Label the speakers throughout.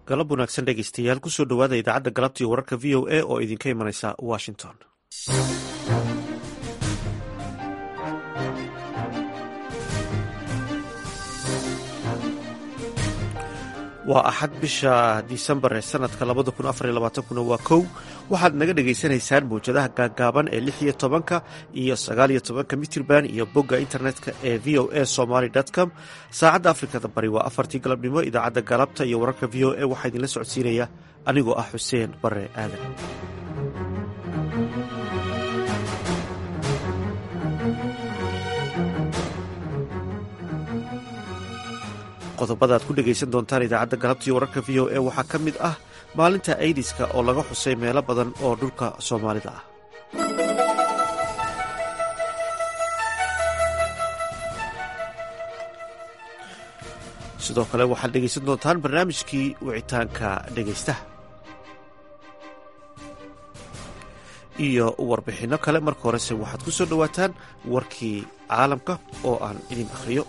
Speaker 1: galab wanaagsan dhegeystayaal kusoo dhowaada idaacadda galabta iyo wararka v o a oo idinka imanaysa washington waa axad bisha disembar ee sanadka labada kun afar iyo labaatankuna waa kow waxaad naga dhagaysanaysaan mawjadaha gaagaaban ee lix iyo tobanka iyo sagaal iyo tobanka mitrban iyo bogga internetka ee v o a somaly com saacadda afrikada bari waa afartii galabnimo idaacadda galabta iyo wararka v o a waxaa idinla socodsiinaya anigoo ah xuseen bare aadan qodobada aad ku dhegaysan doontaan idaacadda galabta iyo wararka v o a waxaa ka mid ah maalinta aidiska oo laga xusay meelo badan oo dhulka soomaalida ah sidoo kale waxaad dhegaysan doontaan barnaamijkii wicitaanka dhegaystaha iyo warbixinno kale marka horese waxaad ku soo dhowaataan warkii caalamka oo aan idin akhriyo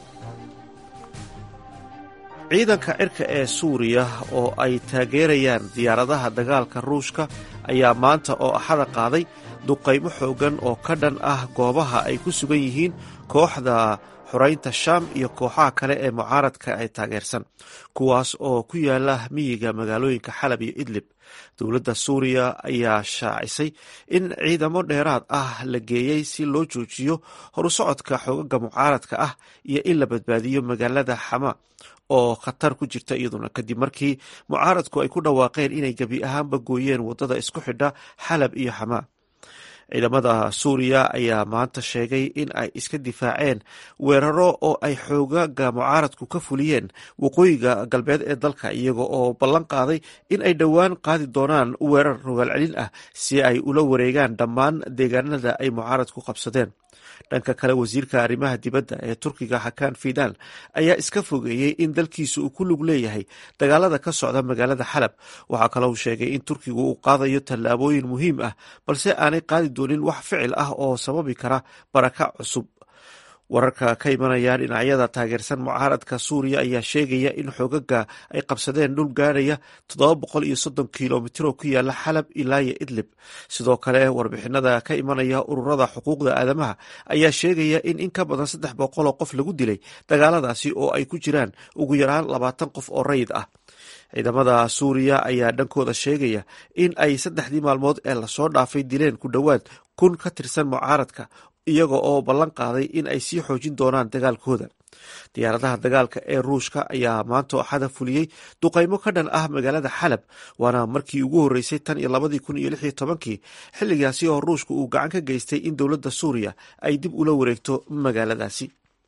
Speaker 1: ciidanka cirka ee suuriya oo ay taageerayaan diyaaradaha dagaalka ruushka ayaa maanta oo axada qaaday duqaymo xooggan oo ka dhan ah goobaha ay ku sugan yihiin kooxda xoraynta shaam iyo kooxaha kale ee mucaaradka ay taageersan kuwaas oo ku yaala miyiga magaalooyinka xalab iyo idlib dowladda suuriya ayaa shaacisay in ciidamo dheeraad ah la geeyey si loo joojiyo horusocodka xoogaga mucaaradka ah iyo in la badbaadiyo magaalada xama oo khatar ku jirta iyaduna kadib markii mucaaradku ay ku dhawaaqeen inay gebi ahaanba gooyeen waddada isku xidha xalab iyo xamaa ciidamada suuriya ayaa maanta sheegay in ay iska difaaceen weeraro oo ay xoogaga mucaaradku ka fuliyeen waqooyiga galbeed ee dalka iyaga oo ballan qaaday in ay dhowaan qaadi doonaan weerar rogaal celin ah si ay ula wareegaan dhammaan deegaanada ay mucaaradku qabsadeen dhanka kale wasiirka arrimaha dibadda ee turkiga xakaan fidan ayaa iska fogeeyey in dalkiisa uu ku lug leeyahay dagaalada ka socda magaalada xalab waxaa kaloo uu sheegay in turkigu uu qaadayo tallaabooyin muhiim ah balse aanay qaadi doonin wax ficil ah oo sababi kara baraka cusub wararka ka imanaya dhinacyada taageersan mucaaradka suuriya ayaa sheegaya in xoogaga ay qabsadeen dhul gaadhaya toddoba boqol iyo soddon kilomitr oo ku yaala xalab ilaa iyo idlib sidoo kale warbixinada ka imanaya ururada xuquuqda aadamaha ayaa sheegaya in in ka badan saddex boqol oo qof lagu dilay dagaaladaasi oo ay ku jiraan ugu yaraan labaatan qof oo rayid ah ciidamada suuriya ayaa dhankooda sheegaya in ay saddexdii maalmood ee lasoo dhaafay dileen ku dhowaad kun ka tirsan mucaaradka iyaga oo ballan qaaday in ay sii xoojin doonaan dagaalkooda diyaaradaha dagaalka ee ruushka ayaa maanta axada fuliyey duqaymo ka dhan ah magaalada xalab waana markii ugu horreysay tan iyo labadii kun iyo lix iyo tobankii xilligaasi oo ruushka uu gacan ka geystay in dowladda suuriya ay dib ula wareegto magaaladaasi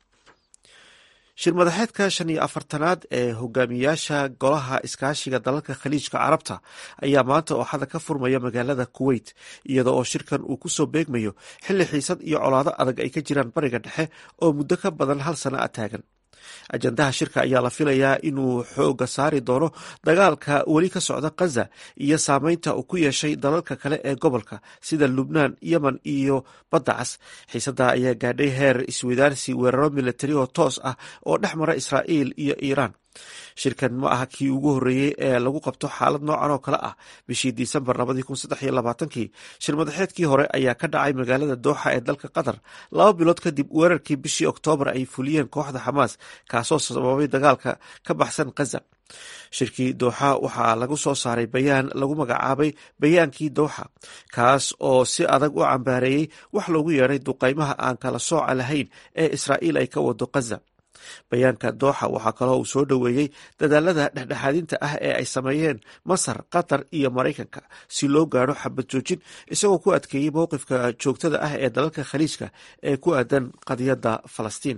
Speaker 1: shir madaxeedka shan iyo afartanaad ee hogaamiyaasha golaha iskaashiga dalalka khaliijka carabta ayaa maanta ooxada ka furmaya magaalada kuweyt iyada oo shirkan uu kusoo beegmayo xilli xiisad iyo colaado adag ay ka jiraan bariga dhexe oo muddo ka badan hal sana a taagan ajandaha shirka ayaa la filayaa inuu xooga saari doono dagaalka weli ka socda khaza iyo saameynta uu ku yeeshay dalalka kale ee gobolka sida lubnaan yemen iyo badda cas xiisada ayaa gaadhay heer iswadaarsi weeraro milatari oo toos ah oo dhex mara israa'iil iyo iiraan shirkan ma aha kii ugu horreeyey ee lagu qabto xaalad noocan oo kale ah bishii disembar labadii kun saddex iyo labaatankii shir madaxeedkii hore ayaa ka dhacay magaalada dooxa ee dalka qatar laba bilood kadib weerarkii bishii oktoobar ay fuliyeen kooxda xamaas kaasoo sababay dagaalka ka baxsan khaza shirkii dooxa waxaa lagu soo saaray bayaan lagu magacaabay bayaankii dooxa kaas oo si adag u cambaareeyey wax loogu yeedhay duqaymaha aan kala sooca lahayn ee israa'iil ay ka wado khaza bayaanka dooxa waxaa kaloo uu soo dhoweeyey dadaalada dhexdhexaadinta ah ee ay sameeyeen masar qatar iyo maraykanka si loo gaadho xabad joojin isagoo ku adkeeyey mowqifka joogtada ah ee dalalka khaliijka ee ku aadan qadiyadda falastiin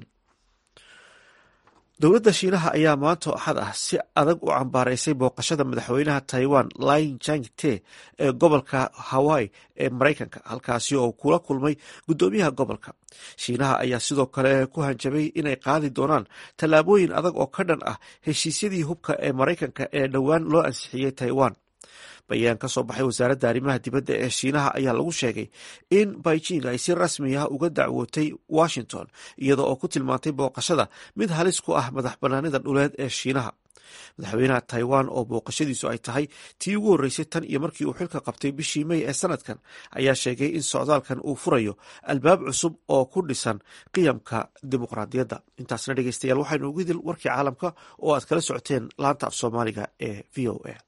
Speaker 1: dowladda shiinaha ayaa maanta axad ah si adag u cambaaraysay booqashada madaxweynaha taiwan lin jang te ee gobolka hawaii ee maraykanka halkaasi oo kula kulmay guddoomiyaha gobolka shiinaha ayaa sidoo kale ku hanjabay inay qaadi doonaan tallaabooyin adag oo ka dhan ah heshiisyadii hubka ee maraykanka ee dhowaan loo ansixiyey taiwan bayaan ka soo baxay wasaaradda arrimaha dibadda ee shiinaha ayaa lagu sheegay in beijing ay si rasmi ah uga dacwootay washington iyada oo ku tilmaantay booqashada mid halis ku ah madax bannaanida dhuleed ee shiinaha madaxweynaha taiwan oo booqashadiisu ay tahay tii ugu horreysay tan iyo markii uu xilka qabtay bishii mey ee sanadkan ayaa sheegay in socdaalkan uu furayo albaab cusub oo ku dhisan qiyamka dimuqraadiyadda intaasna dhegeystayaal waxaynu ugu dil warkii caalamka oo aad kala socoteen laanta af soomaaliga ee v o a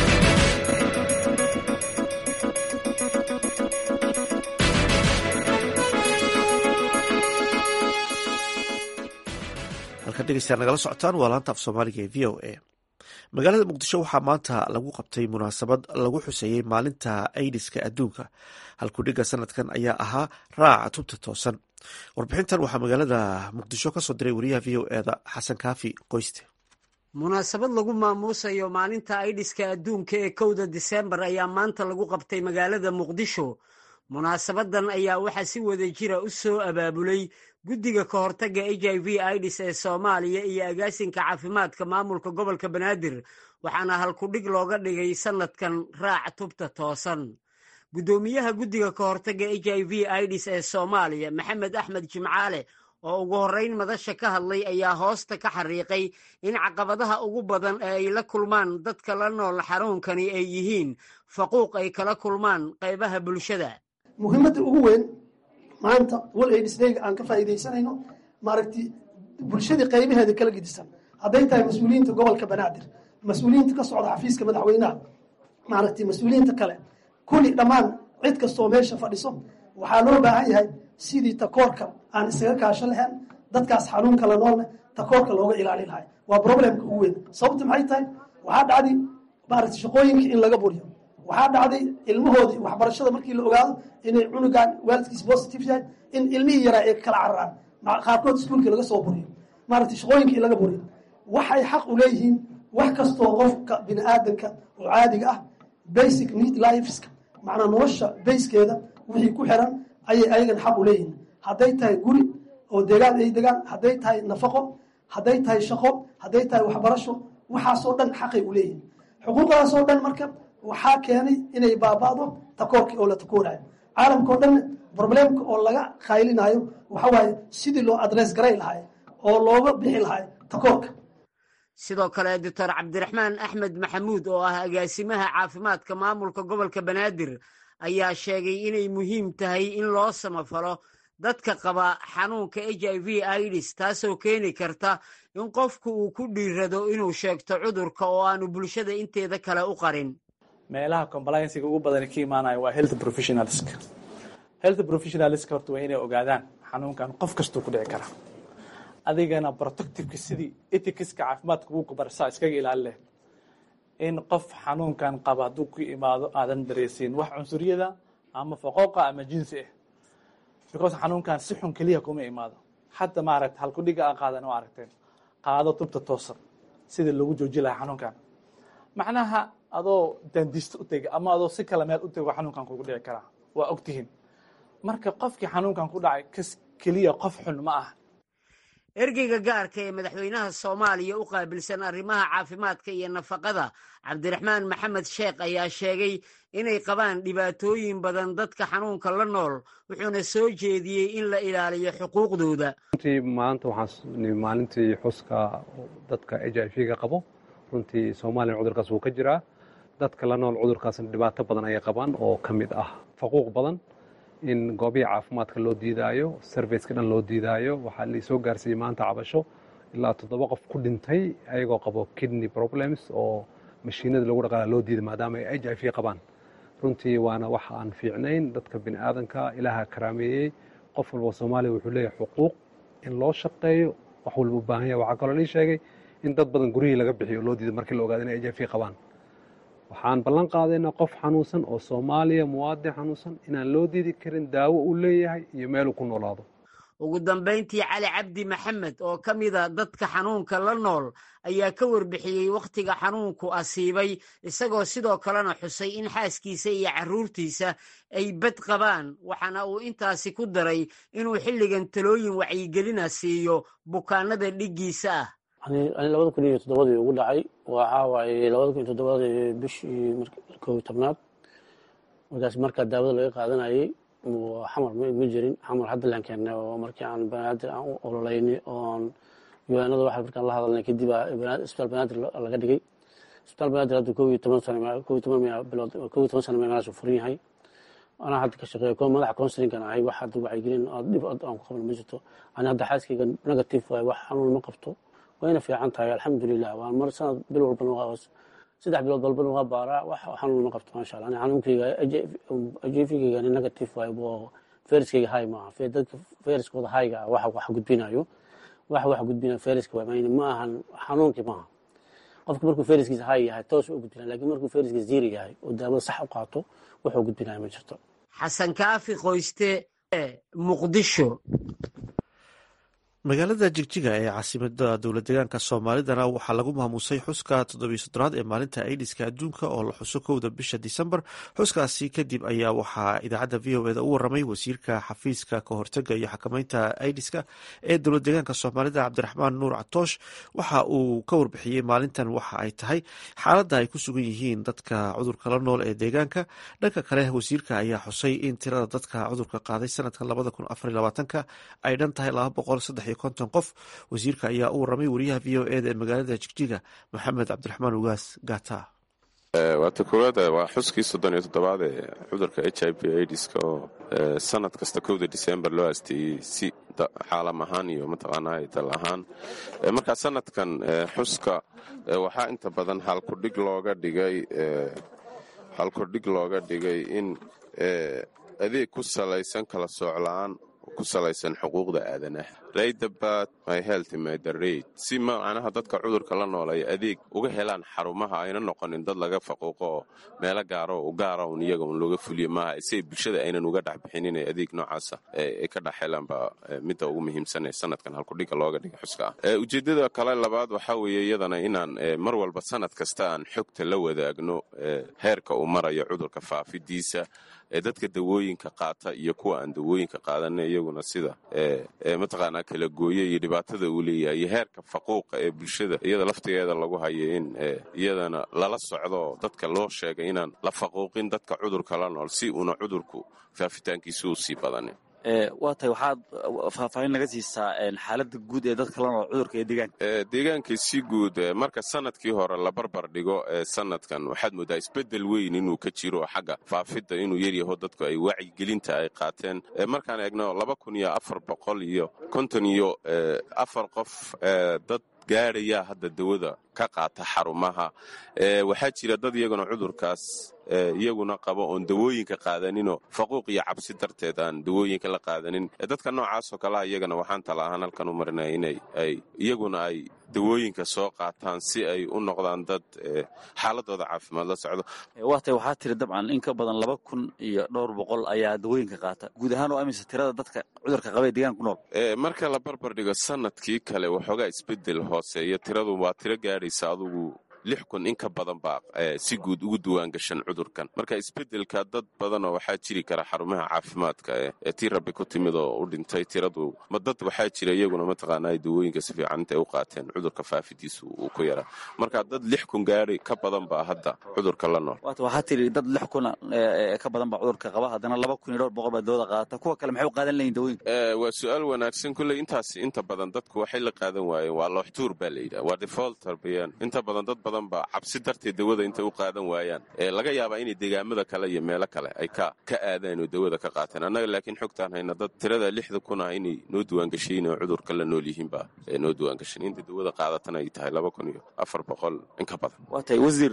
Speaker 1: halkan dhegeystayaal nagala socotaan waa laanta af soomaaliga ee v o a magaalada muqdisho waxaa maanta lagu qabtay munaasabad lagu xuseeyey maalinta aidiska adduunka halkudhigga sanadkan ayaa ahaa raaca tubta toosan warbixintan waxaa magaalada muqdisho kasoo diray wariyaha v o eda xasan kaafi qoyste
Speaker 2: munaasabad lagu maamuusayo maalinta aidiska adduunka ee kowda disembar ayaa maanta lagu qabtay magaalada muqdisho munaasabadan ayaa waxaa si wada jira u soo abaabulay guddiga ka hortagga h i v idis ee soomaaliya iyo agaasinka caafimaadka maamulka gobolka banaadir waxaana halkudhig looga dhigay sanadkan raac tubta toosan guddoomiyaha guddiga ka hortagga h i v idis ee soomaaliya maxamed axmed jimcaale oo ugu horreyn madasha ka hadlay ayaa hoosta ka xariiqay in caqabadaha ugu badan ee ay la kulmaan dadka la nool xanuunkani ay yihiin faquuq ay kala kulmaan qaybaha bulshada
Speaker 3: muhiimadda ugu weyn maanta wal aidisdayga aan ka faa'iidaysanayno maaragti bulshadii qaybaheeda kala gedisan hadday tahay mas-uuliyiinta gobolka banaadir mas-uuliyiinta ka socda xafiiska madaxweynaha maaragti mas-uuliyiinta kale kulli dhammaan cid kastoo meesha fadhiso waxaa loo baahan yahay sidii takoorka aan isaga kaasho lahayn dadkaas xanuunka la noolne takoorka looga ilaali lahay waa problemka ugu weyn sababta maxay tahay waxaa dhacday maaragti shaqooyinka in laga buriyo waxaa dhacday ilmahoodii waxbarashada markii la ogaado inay cunugan waalidkiis positive yahay in ilmihii yaraa ay kala cararaan qaarkood iskuulkii laga soo buriyo maaragtay shaqooyinkii in laga buriyo waxay xaq u leeyihiin wax kastoo qofka bini aadanka oo caadiga ah basic need liveska macnaa nolosha bayskeeda wixii ku xiran ayay ayagana xaq u leeyihiin hadday tahay guri oo deegaan ay degaan hadday tahay nafaqo hadday tahay shaqo hadday tahay waxbarasho waxaasoo dhan xaqay u leeyihiin xuquuqdaasoo dhan marka waxaa keenay inay baaba'do takoorkii oo la takoorayo caalamka oo dhanna problemka oo laga qaylinayo waxa waaye sidii loo adress garay lahay oo looga bixi lahay takoorka
Speaker 2: sidoo kale doctor cabdiraxmaan axmed maxamuud oo ah agaasimaha caafimaadka maamulka gobolka banaadir ayaa sheegay inay muhiim tahay in loo samafalo dadka qaba xanuunka h i v idis taasoo keeni karta in qofku uu ku dhiirado inuu sheegto cudurka oo aanu bulshada inteeda kale u qarin
Speaker 4: meelaha compliancega ugu badani ka imaanayo waa health professionalska health professionalska horta waa inay ogaadaan xanuunkan qof kastuu ku dhici karaa adigana protectiveka sidii etikiska caafimaadka wuu kubarsaa iskaga ilaali leh in qof xanuunkan qaba hadduu ku imaado aadan dareysiin wax cunsuriyada ama faqooqa ama jinsi ah because xanuunkan si xun keliya kuma imaado hadda maaragta halkudhiga a qaadan oo aragteen qaado tubta toosan sidii lagu jooji lahaa xanuunkan macnaha adoo dandiista u tega ama adoo si kale meel u tego xanuunkan kugu dhici karaa waa ogtihiin marka qofkii xanuunkan ku dhacay kas keliya qof xun ma ah
Speaker 2: ergeyga gaarka ee madaxweynaha soomaaliya u qaabilsan arrimaha caafimaadka iyo nafaqada cabdiraxmaan maxamed sheekh ayaa sheegay inay qabaan dhibaatooyin badan dadka xanuunka la nool wuxuuna soo jeediyey in la ilaaliyo xuquuqdooda
Speaker 5: runtii maanta waxaan maalintii xuska dadka h i v-ga qabo runtii soomaaliya cudurkaas wuu ka jiraa dadka la nool cudurkaasna dhibaato badan ayay qabaan oo ka mid ah faquuq badan in goobihii caafimaadka loo diidaayo serviceka dhan loo diidaayo waxaa laisoo gaarsiiyey maanta cabasho ilaa toddoba qof ku dhintay ayagoo qabo kidney problems oo mashiinada lagu dhaqaala loo diiday maadaama ay h i v qabaan runtii waana wax aan fiicnayn dadka bini aadanka ilaaha karaameeyey qof walba soomaaliya wuxuu leeyahay xuquuq in loo shaqeeyo wax walba u baahan yahay waxaa kaloo lii sheegay in dad badan guryihii laga bixiyo loo diiday markii la ogaada inay h i v qabaan waxaan ballan qaadaynaa qof xanuunsan oo soomaaliya muwaadin xanuunsan inaan loo diidi karin daawo uu leeyahay iyo meeluu ku noolaado
Speaker 2: ugu dambayntii cali cabdi maxamed oo ka mida dadka xanuunka la nool ayaa ka warbixiyey wakhtiga xanuunku asiibay isagoo sidoo kalena xusay in xaaskiisa iyo carruurtiisa ay bad qabaan waxaana uu intaasi ku daray inuu xilligan talooyin wacyigelina siiyo bukaanada dhiggiisa ah
Speaker 6: ani labada kun iyo toddobadii ugu dhacay waxaa waaye labada kun iyo toddobadii bishii kow iyo tobnaad markaas markaa daawada laga qaadanayay xamar ma jirin xamar hadda laan keennay oo markii aan banaadir aan u ololeynay oon yuanada waxa markaan la hadalnay kadib isbitaal banaadir laga dhigay isbitaal banaadir hadda kow iyo toban sano kow iyo toban bilood kow iyo toban sano meelahaas furan yahay anaa hadda ka shaqeeya ko madaxa counselingan ahay wax hadda wacyigelin dhib aan ku qaban ma jirto ani hadda xaaskayga negative waay wax xanuun ma qabto wayna fiican tahay alxamdulilah waan mar sanad bil walbana waa saddex bilood walbana waa baaraa wax xanuun ma qabto maasha allah ani xanuunkayga ajefigayga ani negative waay fayraskayga hay maaha dadka fayraskooda hayga ah waxa wax gudbinayo wax wax gudbinayo fayraska waay ma ahan xanuunkii maaha qofka markuu fayraskiisa hay yahay toos u gudbinaya lakin markuu fayraskiisa ziiri yahay oo daawada sax u qaato wuxuu gudbinaya ma jirto
Speaker 2: xasan kaafi qoyste muqdisho
Speaker 1: magaalada jigjiga ee caasimada dowlad deegaanka soomaalidana waxaa lagu maamuusay xuska toddobiyo soddonaad ee maalinta aidiska adduunka oo la xuso kowda bisha disembar xuskaasi kadib ayaa waxaa idaacadda v o eda u waramay wasiirka xafiiska kahortega iyo xakameynta aidiska ee dowlad deegaanka soomaalida cabdiraxmaan nuur catoosh waxa uu ka warbixiyey maalintan waxa ay tahay xaaladda ay ku sugan yihiin dadka cudurka la nool ee deegaanka dhanka kale wasiirka ayaa xusay in tirada dadka cudurka qaaday sanadkan labada kun afar labaatanka ay dhan tahay laba boqol saddex konton qof wasiirka ayaa u waramay wariyaha v o eda ee magaalada jigjiga maxamed cabdiraxmaan ugaas gata
Speaker 7: waata koowaad waa xuskii soddon iyo toddobaad ee cudurka h i v aidiska oo sanad kasta kowda disembar loo asteeyey si caalam ahaan iyo mataqaanaa dal ahaan markaa sanadkan xuska waxaa inta badan halkudhig looga dhigay halkudhig looga dhigay in adeeg ku salaysan kala soocla-aan ku salaysan xuquuqda aadanaha raydabat my health my the raid si macnaha dadka cudurka la nool ay adeeg uga helaan xarumaha ayna noqonin dad laga faquuqo oo meelo gaaro u gaara un iyaga un looga fuliyo maaha si bulshada aynan uga dhex bixin inay adeeg noocaasa ay ka dhex helaan baa midda ugu muhiimsan ee sanadkan halkudhiga looga dhigay xuska ah ujeeddada kale labaad waxaa weeye iyadana inaan mar walba sanad kasta aan xogta la wadaagno heerka uu marayo cudurka faafidiisa ee dadka dawooyinka qaata iyo kuwa aan dawooyinka qaadana iyaguna sida mataqaanaa kala gooye iyo dhibaatada uu leeyahay iyo heerka faquuqa ee bulshada iyada laftigeeda lagu hayo in iyadana lala socdo dadka loo sheegay inaan la faquuqin dadka cudurka la nool si uuna cudurku faafitaankiisu u sii badanin
Speaker 8: waa tahay waxaad faahfaahin naga siisaa xaaladda guud ee dadka la nool cudurka ee deegaanka
Speaker 7: deegaanka si guud marka sanadkii hore la barbar dhigo sanadkan waxaad moodaa isbedel weyn inuu ka jiro xagga faafidda inuu yaryaho dadku ay wacyigelinta ay qaateen markaan eegno laba kun iyo afar boqol iyo konton iyo afar qof dad gaadhayaa hadda dawada ka qaata xarumaha waxaa jira dad iyaguna cudurkaas iyaguna qabo oon dawooyinka qaadaninoo faquuq iyo cabsi darteed aan dawooyinka la qaadanin dadka noocaasoo kalea iyagana waxaan tala ahaan halkan u marinaya inay ay iyaguna ay dawooyinka soo qaataan si ay u noqdaan dad xaaladooda caafimaad la socdo
Speaker 8: waa tay waxaa tiri dabcan in ka badan laba kun iyo dhowr boqol ayaa dawooyinka qaata guud ahaan oo amisa tirada dadka cudurka qaba ee deegaanka ku nool
Speaker 7: marka la barbar dhigo sanadkii kale waxoogaa isbedel hooseeyo tiradu waa tiro gaadhaysa adugu lix kun in ka badan baa si guud ugu duwaan gashan cudurkan marka isbedelka dad badanoo waxaa jiri kara xarumaha caafimaadka ee tii rabbi ku timid oo u dhintay tiradu ma dad waxaa jira iyaguna mataqaanaa dawooyinka si fiican intay u qaateen cudurka faafidiisu uu ku yaraa marka dad lix kun gaari ka badan baa hadda cudurka la nool
Speaker 8: waata waxaa tiri dad lix kun ka badan baa cudurka qaba haddana laba kun iyo dhowr boqol baa dawada qaadata kuwa kale maxay u qaadan layihin dawooyinka
Speaker 7: waa su-aal wanaagsan kulley intaas inta badan dadku waxay la qaadan waayeen waa looxtuur baa la yidhaha waa defaulter bayaan inta badan dad badan baa cabsi darteed dawada intay u qaadan waayaan laga yaabaa inay deegaamada kale iyo meelo kale ay ka ka aadaan oo dawada ka qaateen annaga laakiin xogtaan hayna dad tirada lixda kun ah inay noo diwaangashayin oo cudurka la nool yihiin baa noo diwaangashan inta dawada qaadatana ay tahay laba kun iyo afar boqol in ka badan
Speaker 8: waa tahay wasiir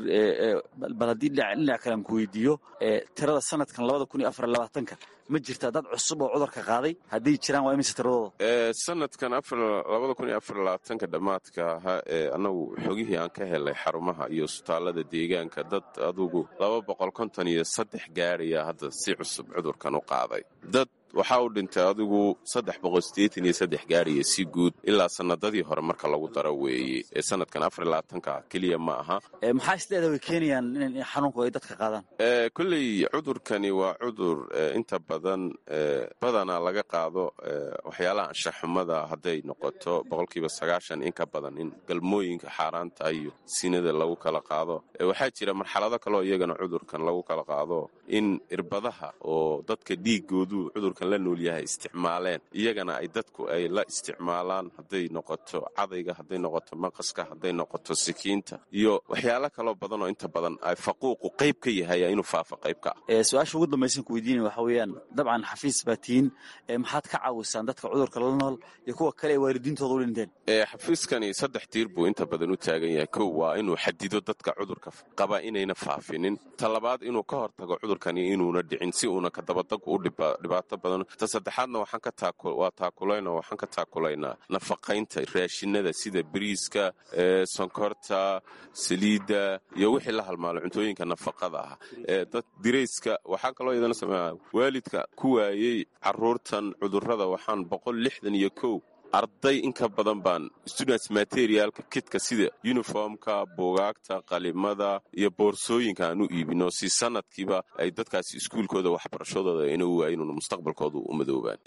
Speaker 8: bal haddii dhinac kale aan ku weydiiyo tirada sanadkan labada kun iyo afar labaatanka ma jirtaa dad cusub oo cudurka qaaday hadday jiraan waa imise tiradooda
Speaker 7: sanadkan labada kun iyo afar labaatanka dhammaadka ahaa ee annagu xogihii aan ka helay xarumaha iyo isbitaallada deegaanka dad adugu laba boqol konton iyo saddex gaadhaya hadda si cusub cudurkan u qaaday dad waxaa u dhintay adigu saddex boqol sideetan iyo saddex gaadhaya si guud ilaa sanadadii hore marka lagu daro weeye ee sanadkan afar labaatanka keliya ma aha
Speaker 8: maxaa isleeda way keenayaan in xanuunku ay dadka qaadaan
Speaker 7: kolley cudurkani waa cudur inta badan badanaa laga qaado waxyaalaha anshaxumada hadday noqoto boqolkiiba sagaashan in ka badan in galmooyinka xaaraanta iyo sinada lagu kala qaado waxaa jira marxalado kaleo iyagana cudurkan lagu kala qaado in irbadaha oo dadka dhiigoodu cudurkan la nool yahay isticmaaleen iyagana ay dadku ay la isticmaalaan hadday noqoto cadayga hadday noqoto maqaska hadday noqoto sikiinta iyo waxyaalo kaloo badan oo inta badan ay faquuqu qayb ka yahay inuu faafa qayb ka ah
Speaker 8: su-aasha ugu dambaysan ku weydiinaya waxa weeyaan dabcan xafiis baa tihiin maxaad ka caawisaan dadka cudurka la nool iyo kuwa kale ee waalidiintooda u dhinteen
Speaker 7: xafiiskani saddex tiir buu inta badan u taagan yahay kow waa inuu xadido dadka cudurka qaba inayna faafinin ta labaad inuu ka hortago cudurkani inuuna dhicin si uuna kadabadagu u dhibaato badan ta saddexaadna waa taakulayna waxaan ka taakulaynaa nafaqaynta raashinada sida bariiska sonkorta saliidda iyo wixii la halmaalo cuntooyinka nafaqada ah dad dirayska waxaa kaloo iyadana sameeya waalidka ku waayey caruurtan cudurrada waxaan boqol lixdan iyo kow arday in ka badan baan students materialka kidka sida uniformka buugaagta qalimada iyo boorsooyinka aan u iibino si sanadkiiba ay dadkaasi iskuulkooda waxbarashadooda ayna u waayinuun mustaqbalkoodu u madoobaan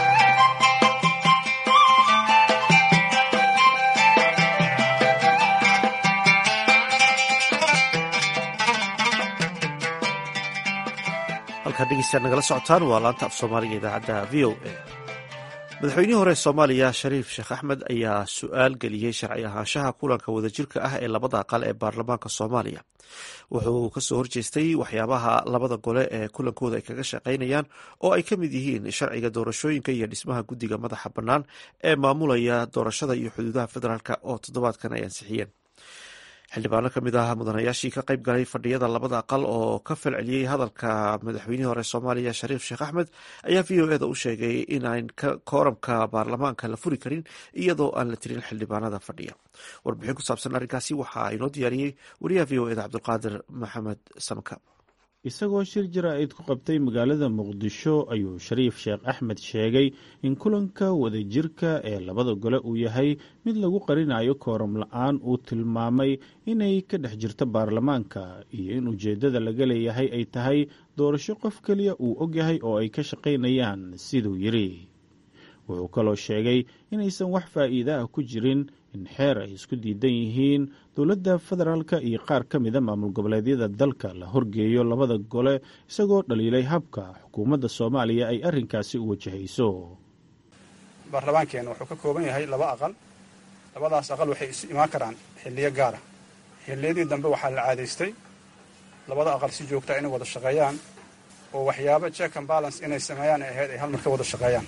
Speaker 1: halkaa dhegeystaad nagala socotaan waa laanta af soomaaliga idaacadda v o a madaxweynihii hore soomaaliya shariif sheekh axmed ayaa su-aal geliyey sharci ahaanshaha kulanka wadajirka ah ee labada aqal ee baarlamaanka soomaaliya wuxuu kasoo horjeestay waxyaabaha labada gole ee kulankooda ay kaga shaqaynayaan oo ay ka mid yihiin sharciga doorashooyinka iyo dhismaha guddiga madaxa bannaan ee maamulaya doorashada iyo xuduudaha federaalk oo toddobaadkan ay ansixiyeen xildhibaano ka mid ah mudanayaashii ka qayb galay fadhiyada labada aqal oo ka falceliyey hadalka madaxweynihii hore soomaaliya shariif sheekh axmed ayaa v o eda u sheegay inaan kooramka baarlamaanka la furi karin iyadoo aan la tirin xildhibaanada fadhiya warbixin ku saabsan arrinkaasi waxaa inoo diyaariyey wariyaha v o eda cabdulqaadir maxamed samka
Speaker 9: isagoo shir jaraa'id ku qabtay magaalada muqdisho ayuu shariif sheekh axmed sheegay in kulanka wadajirka ee labada gole uu yahay mid lagu qarinayo kooram la-aan uu tilmaamay inay ka dhex jirto baarlamaanka iyo in ujeeddada laga leeyahay ay tahay doorasho qof keliya uu ogyahay oo ay ka shaqaynayaan siduu yidhi wuxuu kaloo sheegay inaysan wax faa'iida ah ku jirin in xeer ay isku diidan yihiin dowladda federaalka iyo qaar ka mida maamul goboleedyada dalka la horgeeyo labada gole isagoo dhaliilay habka xukuumadda soomaaliya ay arrinkaasi u wajahayso
Speaker 10: baarlamaankeenna wuxuu ka kooban yahay laba aqal labadaas aqal waxay isu imaan karaan xilliyo gaara xilliyadii dambe waxaa la caadaystay labada aqal si joogtaa inay wada shaqeeyaan oo waxyaabo check and balance inay sameeyaan ay ahayd ay hal mar ka wada shaqeeyaan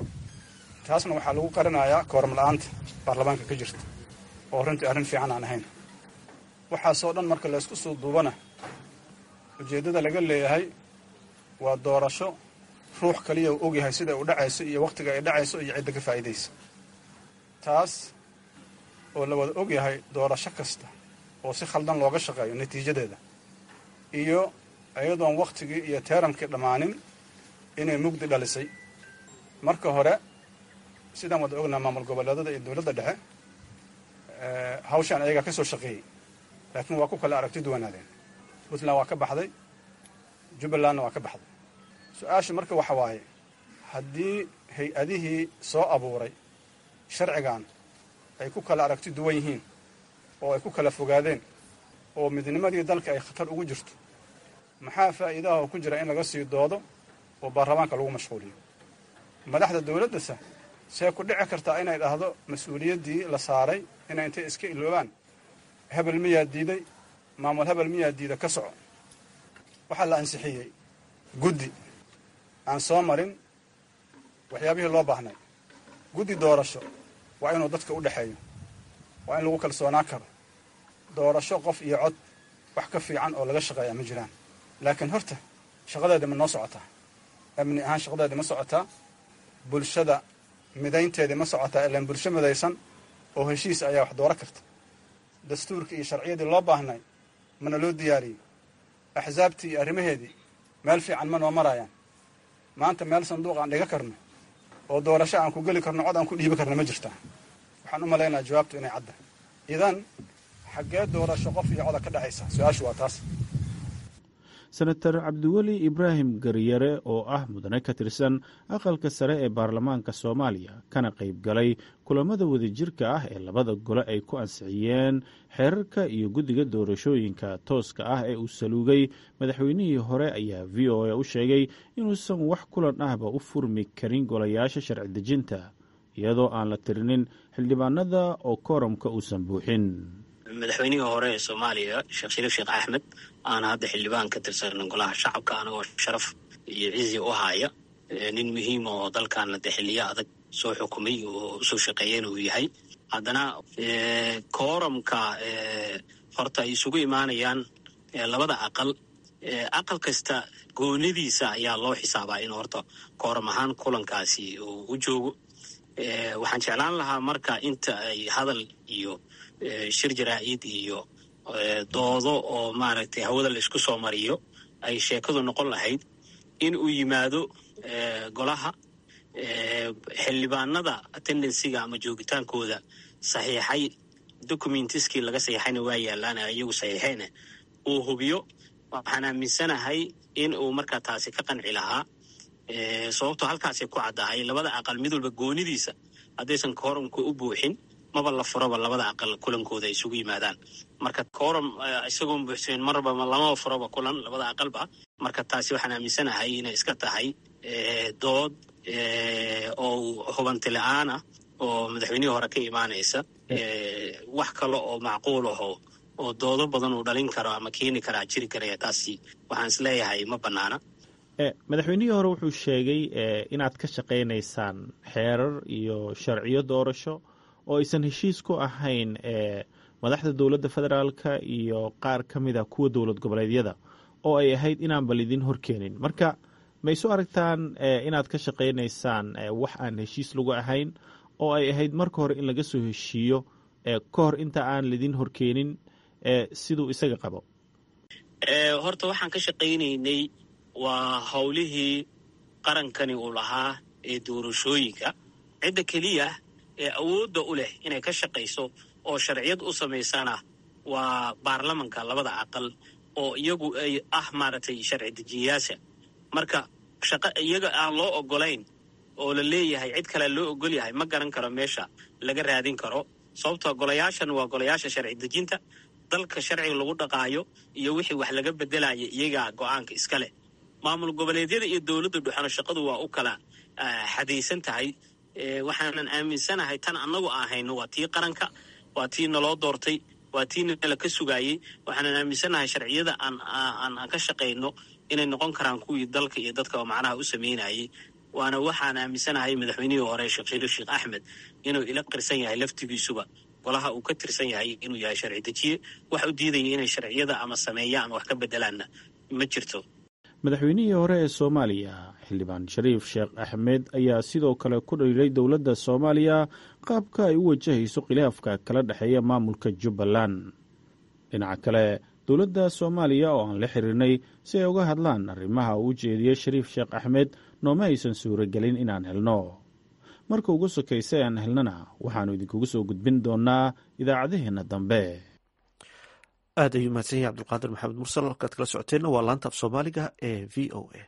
Speaker 10: taasna waxaa lagu qarinayaa kooram la-aanta baarlamaanka ka jirta oo runtii arrin fiican aan ahayn waxaasoo dhan marka laysku soo duubana ujeeddada laga leeyahay waa doorasho ruux kaliya uu ogyahay sida u dhacayso iyo wakhtiga ay dhacayso iyo cidda ka faa'iidaysa taas oo la wada ogyahay doorasho kasta oo si khaldan looga shaqeeyo natiijadeeda iyo iyadoon wakhtigii iyo teeramkii dhammaanin inay mugdi dhalisay marka hore sidaan wada ognaa maamul goboleedada iyo dowladda dhexe hawshaan ayagaa ka soo shaqeeyey laakiin waa ku kala aragti duwanaadeen puntland waa ka baxday jubbalandna waa ka baxday su-aasha marka waxa waaye haddii hay-adihii soo abuuray sharcigan ay ku kala aragti duwan yihiin oo ay ku kala fogaadeen oo midnimadii dalka ay khatar ugu jirto maxaa faa'iidaha oo ku jira in laga sii doodo oo baarlamaanka lagu mashquuliyo madaxda dowladdasa see ku dhici kartaa inay dhahdo mas-uuliyaddii la saaray inay intay iska iloobaan hebel miyaa diiday maamul hebel miyaa diida ka soco waxaa la ansixiyey guddi aan soo marin waxyaabihii loo baahnay guddi doorasho waa inuu dadka u dhexeeyo waa in lagu kalsoonaa karo doorasho qof iyo cod wax ka fiican oo laga shaqeeyaa ma jiraan laakiin horta shaqadeeda ma noo socotaa amni ahaan shaqadeeda ma socotaa bulshada midaynteedii ma socotaa ilaan bulsho midaysan oo heshiis ayaa wax dooro karta dastuurkii iyo sharciyadii loo baahnay mana loo diyaariyey axsaabtii iyo arrimaheedii meel fiican ma noo marayaan maanta meel sanduuq aan dhiga karno oo doorasho aan ku geli karno cod aan ku dhiibi karno ma jirtaa waxaan u malaynaha jawaabtu inay cadda idan xaggee doorasho qof iyo coda ka dhexaysa su-aashu waa taas
Speaker 9: senator cabdiweli ibraahim garyare oo ah mudane ka tirsan aqalka sare ee baarlamaanka soomaaliya kana qayb galay kulamada wadajirka ah ee labada gole ay ku ansixiyeen xeerarka iyo guddiga doorashooyinka tooska ah ee uu saluugay madaxweynihii hore ayaa v o a u sheegay inuusan wax kulan ahba u furmi karin golayaasha sharci dejinta iyadoo aan la tirinin xildhibaanada oo kooramka uusan buuxin
Speaker 11: madaxweynihii hore ee soomaaliya sheekh shariif sheekh axmed aana hadda xildhibaan ka tirsan golaha shacabka anagoo sharaf iyo cizi u haya nin muhiima oo dalkaana de xiliyo adag soo xukumay oo usoo shaqeeyeen uu yahay haddana kooramka horta ay isugu imaanayaan labada aqal aqal kasta goonidiisa ayaa loo xisaabaa in horta kooram ahaan kulankaasi uu u joogo waxaan jeclaan lahaa marka inta ay hadal iyo shir jaraa'id iyo doodo oo maaragtay hawada la isku soo mariyo ay sheekadu noqon lahayd in uu yimaado golaha xildhibaanada attendansiga ama joogitaankooda saxiixay documentiskii laga saxiixayna waa yaalaan iyagu saxiixeena uu hubiyo waxaan aaminsanahay in uu markaa taasi ka qanci lahaa sababtoo halkaasay ku caddahay labada aqal mid walba goonidiisa haddaysan kooramka u buuxin maba la furaba labada aqal kulankooda ay isugu yimaadaan marka kooram isagoon buuxsanin marba lamaba furaba kulan labada aqalba marka taasi waxaan aaminsanahay inay iska tahay dood oo hubanti la-aan ah oo madaxweynihii hore ka imaanaysa wax kale oo macquul aho oo doodo badan uu dhalin karo ama keeni karaa jiri karaya taasi waxaan is leeyahay ma bannaana
Speaker 9: madaxweynihii hore wuxuu sheegay inaad ka shaqaynaysaan xeerar iyo sharciyo doorasho oo aysan heshiis ku ahayn madaxda dowladda federaalka iyo qaar ka mid a kuwa dowlad goboleedyada oo ay ahayd inaanba lidin horkeenin marka ma isu aragtaan inaad ka shaqaynaysaan wax aan heshiis lagu ahayn oo ay ahayd marka hore in laga soo heshiiyo ka hor inta aan lidin horkeenin siduu isaga qabo
Speaker 11: horta waxaan ka shaqaynaynay waa howlihii qarankani uu lahaa ee doorashooyinka cidda keliya ee awoodda u leh inay ka shaqayso oo sharciyad u samaysana waa baarlamanka labada aqal oo iyagu ay ah maaragtay sharci dejiyayaasha marka shaqo iyaga aan loo ogolayn oo la leeyahay cid kale loo ogol yahay ma garan karo meesha laga raadin karo sababtoo golayaashan waa golayaasha sharci dejinta dalka sharciga lagu dhaqaayo iyo wixii wax laga bedelaya iyagaa go-aanka iska leh maamul goboleedyada iyo dowladda dhuxano shaqadu waa u kala xadaysan tahay waxaanan aaminsanahay tan annagu aan hayno waa tii qaranka waa tii naloo doortay waa tii nala ka sugaayey waxaanan aaminsanahay sharciyada aan ka shaqayno inay noqon karaan kuwii dalka iyo dadka macnaha u sameynayay waana waxaan aaminsanahay madaxweynihii hore sheekh shariif sheekh axmed inuu ila qirsan yahay laftigiisuba golaha uu ka tirsan yahay inuu yahay sharci dejiye wax u diidaya inay sharciyada ama sameeya ama wax ka bedelaanna ma jirto
Speaker 9: madaxweynihii hore ee soomaaliya xildhibaan shariif sheekh axmed ayaa sidoo kale ku dhaliilay dowladda soomaaliya qaabka ay u wajahayso khilaafka kala dhexeeya maamulka jubbaland dhinaca kale dowladda soomaaliya oo aan la xiriirnay si ay uga hadlaan arrimaha uu ujeediyey shariif sheekh axmed nooma aysan suuragelin inaan helno marka ugu sokaysa aan helnana waxaannu idinkugu soo gudbin doonnaa idaacadaheenna dambe
Speaker 1: aad ayuu mahadsan yahay cabdulqaadir maxamed mursal halkaad kala socoteenna waa laanta af soomaaliga ee v o a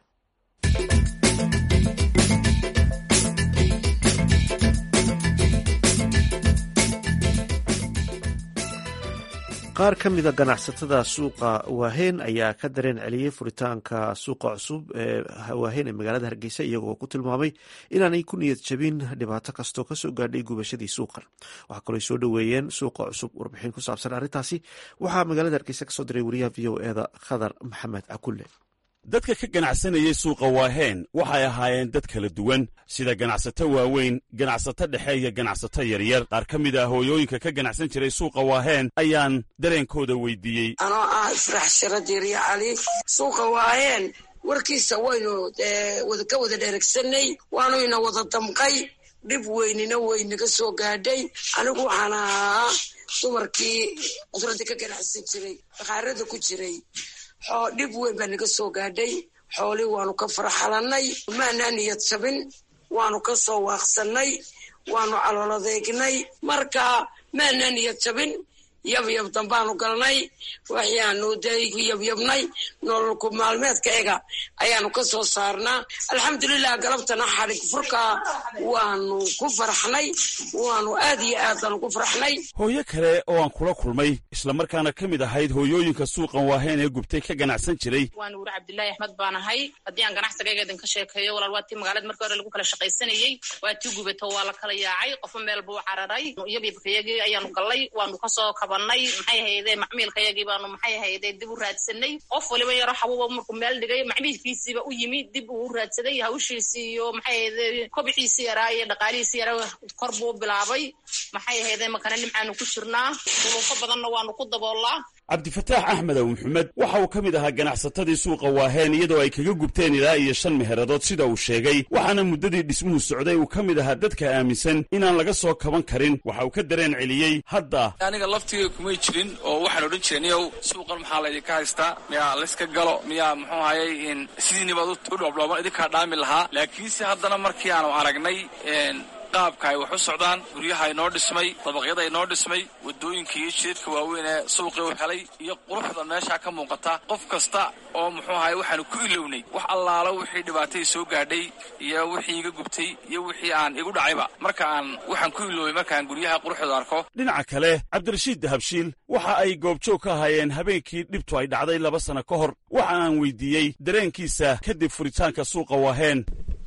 Speaker 1: qaar ka mida ganacsatada suuqa waaheen ayaa ka dareen celiyey furitaanka suuqa cusub ee waaheen ee magaalada hargeysa iyagoo ku tilmaamay inaanay ku niyad jabin dhibaato kastoo kasoo gaadhay gubashadii suuqan waxaa kaloo soo dhoweeyeen suuqa cusub warbixin ku saabsan arrintaasi waxaa magaalada hargeysa kasoo diray wariyaha v o eda khadar maxamed cakulle
Speaker 12: dadka ka ganacsanayey suuqa waaheen waxay ahaayeen dad kala duwan sida ganacsato waaweyn ganacsato dhexe iyo ganacsato yaryar qaar ka mid ah hooyooyinka ka ganacsan jiray suuqa waaheen ayaan dareenkooda weydiiyey
Speaker 13: anoo ah ifrax shira diiriya cali suuqa waaheen warkiisa waynu ka wada dheregsanay waanuyna wada damqay dhib weynina weynaga soo gaadhay anigu waxaan ahaa dumarkii cudradii ka ganacsan jiray bakhaarada ku jiray dhib weyn baa naga soo gaadhay xoolii waanu ka farxalannay maanaa niyad jabin waanu ka soo waaqsannay waanu caloladeegnay marka maanaa niyad jabin yabyab dambaanu galnay waxyaanu dee ku yabyabnay nololku maalmeedka ega ayaanu ka soo saarnaa alxamdulilah galabtana xadhig furka waanu ku farxnay waanu aad iyo aadanu ku farxnay
Speaker 12: hooyo kale oo aan kula kulmay islamarkaana ka mid ahayd hooyooyinka suuqan waaheen ee gubtay ka ganacsan jiray
Speaker 14: waan wuri cabdilaahi axmed baan ahay haddii aan ganacsigayga idinka sheekeeyo walaal waa tii magaalada markii hore lagu kala shaqaysanayey waa tii gubato waa la kala yaacay qofo meel buu cararay iyabyabkayagii ayaanu gallay waanu kasoo kabanay maxay hayde macmiilkayagii baanu maxay hayde dib u raadsanay qof waliba yaro xabuuba markuu meel dhigay macmiilkiisiiba u yimi dib uu raadsaday hawshiisii iyo maxay hayde kobiciisii yaraa iyo dhaqaalihiisii yaraa kor buu bilaabay maxay hayde makana nimcaanu ku jirnaa duruufo badanna waanu ku daboolaa
Speaker 12: cabdifataax axmed aw maxamed waxa uu ka mid ahaa ganacsatadii suuqa waaheen iyadoo ay kaga gubteen ilaa iyo shan meheradood sida uu sheegay waxaana muddadii dhismuhu socday uu ka mid ahaa dadka aaminsan inaan laga soo kaban karin waxa uu ka dareen celiyey hadda
Speaker 15: aniga laftiga kumay jirin oo waxaan odhan jiray niyow suuqan maxaa laydinka haystaa miyaa layska galo miyaa muxuu hayay sidiinibaad u dhoobdhooban idinkaa dhaami lahaa laakiinse haddana markii aanu aragnay qaabka ay wax u socdaan guryaha inoo dhismay dabaqyada inoo dhismay wadooyinka iyo jidadka waaweyn ee suuqii u helay iyo quruxda meeshaa ka muuqata qof kasta oo muxuu ahay waxaanu ku ilownay wax allaalo wixii dhibaatay soo gaadhay iyo wixii iga gubtay iyo wixii aan igu dhacayba marka aan waxaan ku iloobay markaan guryaha quruxdooda arko
Speaker 12: dhinaca kale cabdirashiid dahabshiil waxa ay goobjoog ka ahaayeen habeenkii dhibtu ay dhacday laba sano ka hor waxa aan weydiiyey dareenkiisa kadib furitaanka suuqa waaheen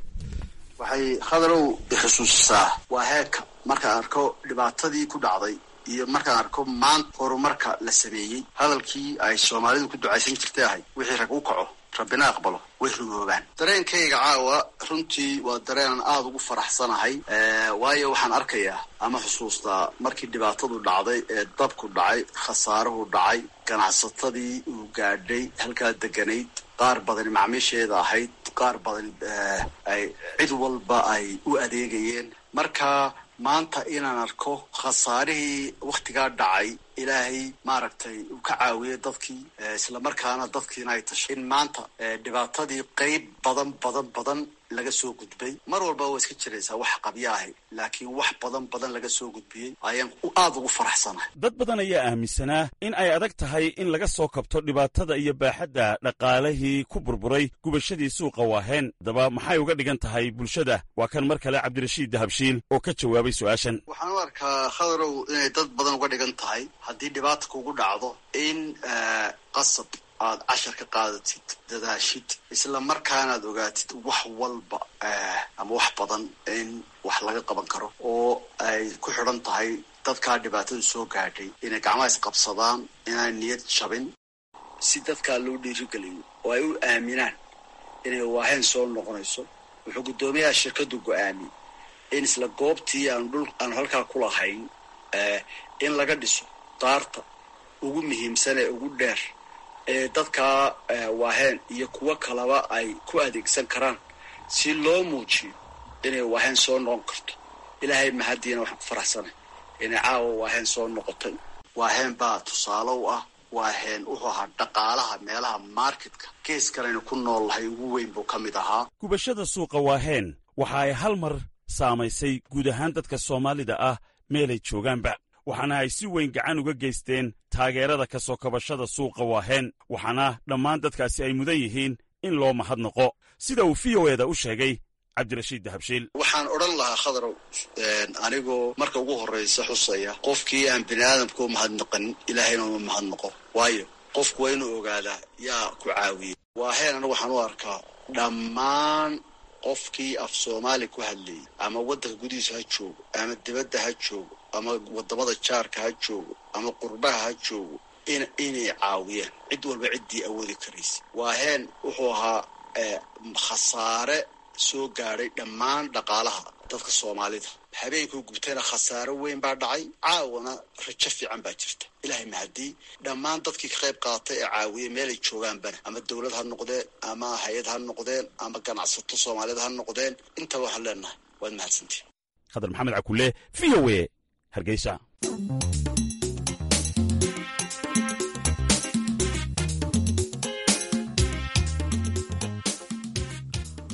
Speaker 16: waxay khadarow ixusuusisaa waa heerka markaan arko dhibaatadii ku dhacday iyo markaan arko maanta horumarka la sameeyey hadalkii ay soomaalidu ku ducaysan jirtay ahay wixii rag u kaco rabbina aqbalo way rugoobaan dareenkayga caawa runtii waa dareenan aada ugu faraxsanahay waayo waxaan arkayaa ama xusuustaa markii dhibaatadu dhacday ee dabku dhacay khasaaruhu dhacay ganacsatadii uu gaadhay halkaa deganayd qaar badani macmiisheeda ahayd qaar badani ay cid walba ay u adeegayeen marka maanta inaan arko khasaarihii wakhtigaa dhacay ilaahay maaragtay uu ka caawiyey dadkii islamarkaana dadkiina ay tashay in maanta dhibaatadii qeyb badan badan badan laga soo gudbay mar walba waa iska jiraysaa wax qabyo ahay laakiin wax badan badan laga soo gudbiyey ayaan aada ugu faraxsanahay
Speaker 12: dad badan ayaa aaminsanaa in ay adag tahay in laga soo kabto dhibaatada iyo baaxadda dhaqaalihii ku burburay gubashadii suuqa waaheen haddaba maxay uga dhigan tahay bulshada waa kan mar kale cabdirashiid dahabshiil oo ka jawaabay su-aashan
Speaker 16: waxaan u arkaa khadarow inay dad badan uga dhigan tahay haddii dhibaata kugu dhacdo in qasab aad cashar ka qaadatid dadaashid isla markaanaad ogaatid wax walba ama wax badan in wax laga qaban karo oo ay ku xidhan tahay dadkaa dhibaatadu soo gaadhay inay gacmaha isqabsadaan inaan niyad jabin si dadkaa loo dhiirigeliyo oo ay u aaminaan inay waaheen soo noqonayso wuxuu guddoomiyaha shirkadu go-aamiyey in isla goobtii aanu dhul aanu halkaa ku lahayn in laga dhiso daarta ugu muhiimsan ee ugu dheer ee dadkaa waaheen iyo kuwo kaleba ay ku adeegsan karaan si loo muujiyo inay waaheen soo noqon karto ilaahay mahadiina waxaan ku faraxsanay inay caawa waaheen soo noqotay waaheen baa tusaale u ah waaheen wuxuu ahaa dhaqaalaha meelaha marketka gees kalena ku nool lahay ugu weyn buu ka mid ahaa
Speaker 12: gubashada suuqa waaheen waxa ay hal mar saamaysay guud ahaan dadka soomaalida ah meelay joogaanba waxaana ay si weyn gacan uga geysteen taageerada ka soo kabashada suuqa waaheen waxaana dhammaan dadkaasi ay mudan yihiin in loo mahadnaqo sida uu v o eda u sheegay cabdirashiid dahabshiil
Speaker 16: waxaan odhan lahaa khadarow anigoo marka ugu horraysa xusaya qofkii aan bini aadamka u mahadnaqanin ilaahayna uma mahadnaqo waayo qofku waa inuu ogaadaa yaa ku caawiyey waaheen anigu waxaan u arkaa dhammaan qofkii af soomaali ku hadlayay ama waddanka gudihiisa ha joogo ama dibadda ha joogo ama wadamada jaarka ha joogo ama qurbaha ha joogo in inay caawiyaan cid walba ciddii awoodi karaysa waaheen wuxuu ahaa khasaare soo gaadhay dhammaan dhaqaalaha dadka soomaalida habeenkuu gubtayna khasaaro weyn baa dhacay caawana rajo fiican baa jirta ilaahay mahadii dhammaan dadkii ka qayb qaatay ee caawiyey meelay joogaanbana ama dowlad ha noqdeen ama hay-ad ha noqdeen ama ganacsato soomaaliyed ha noqdeen intaba waxaan leenahay waad mahadsantihin
Speaker 12: khadar maxamed cakule v o e hargeysa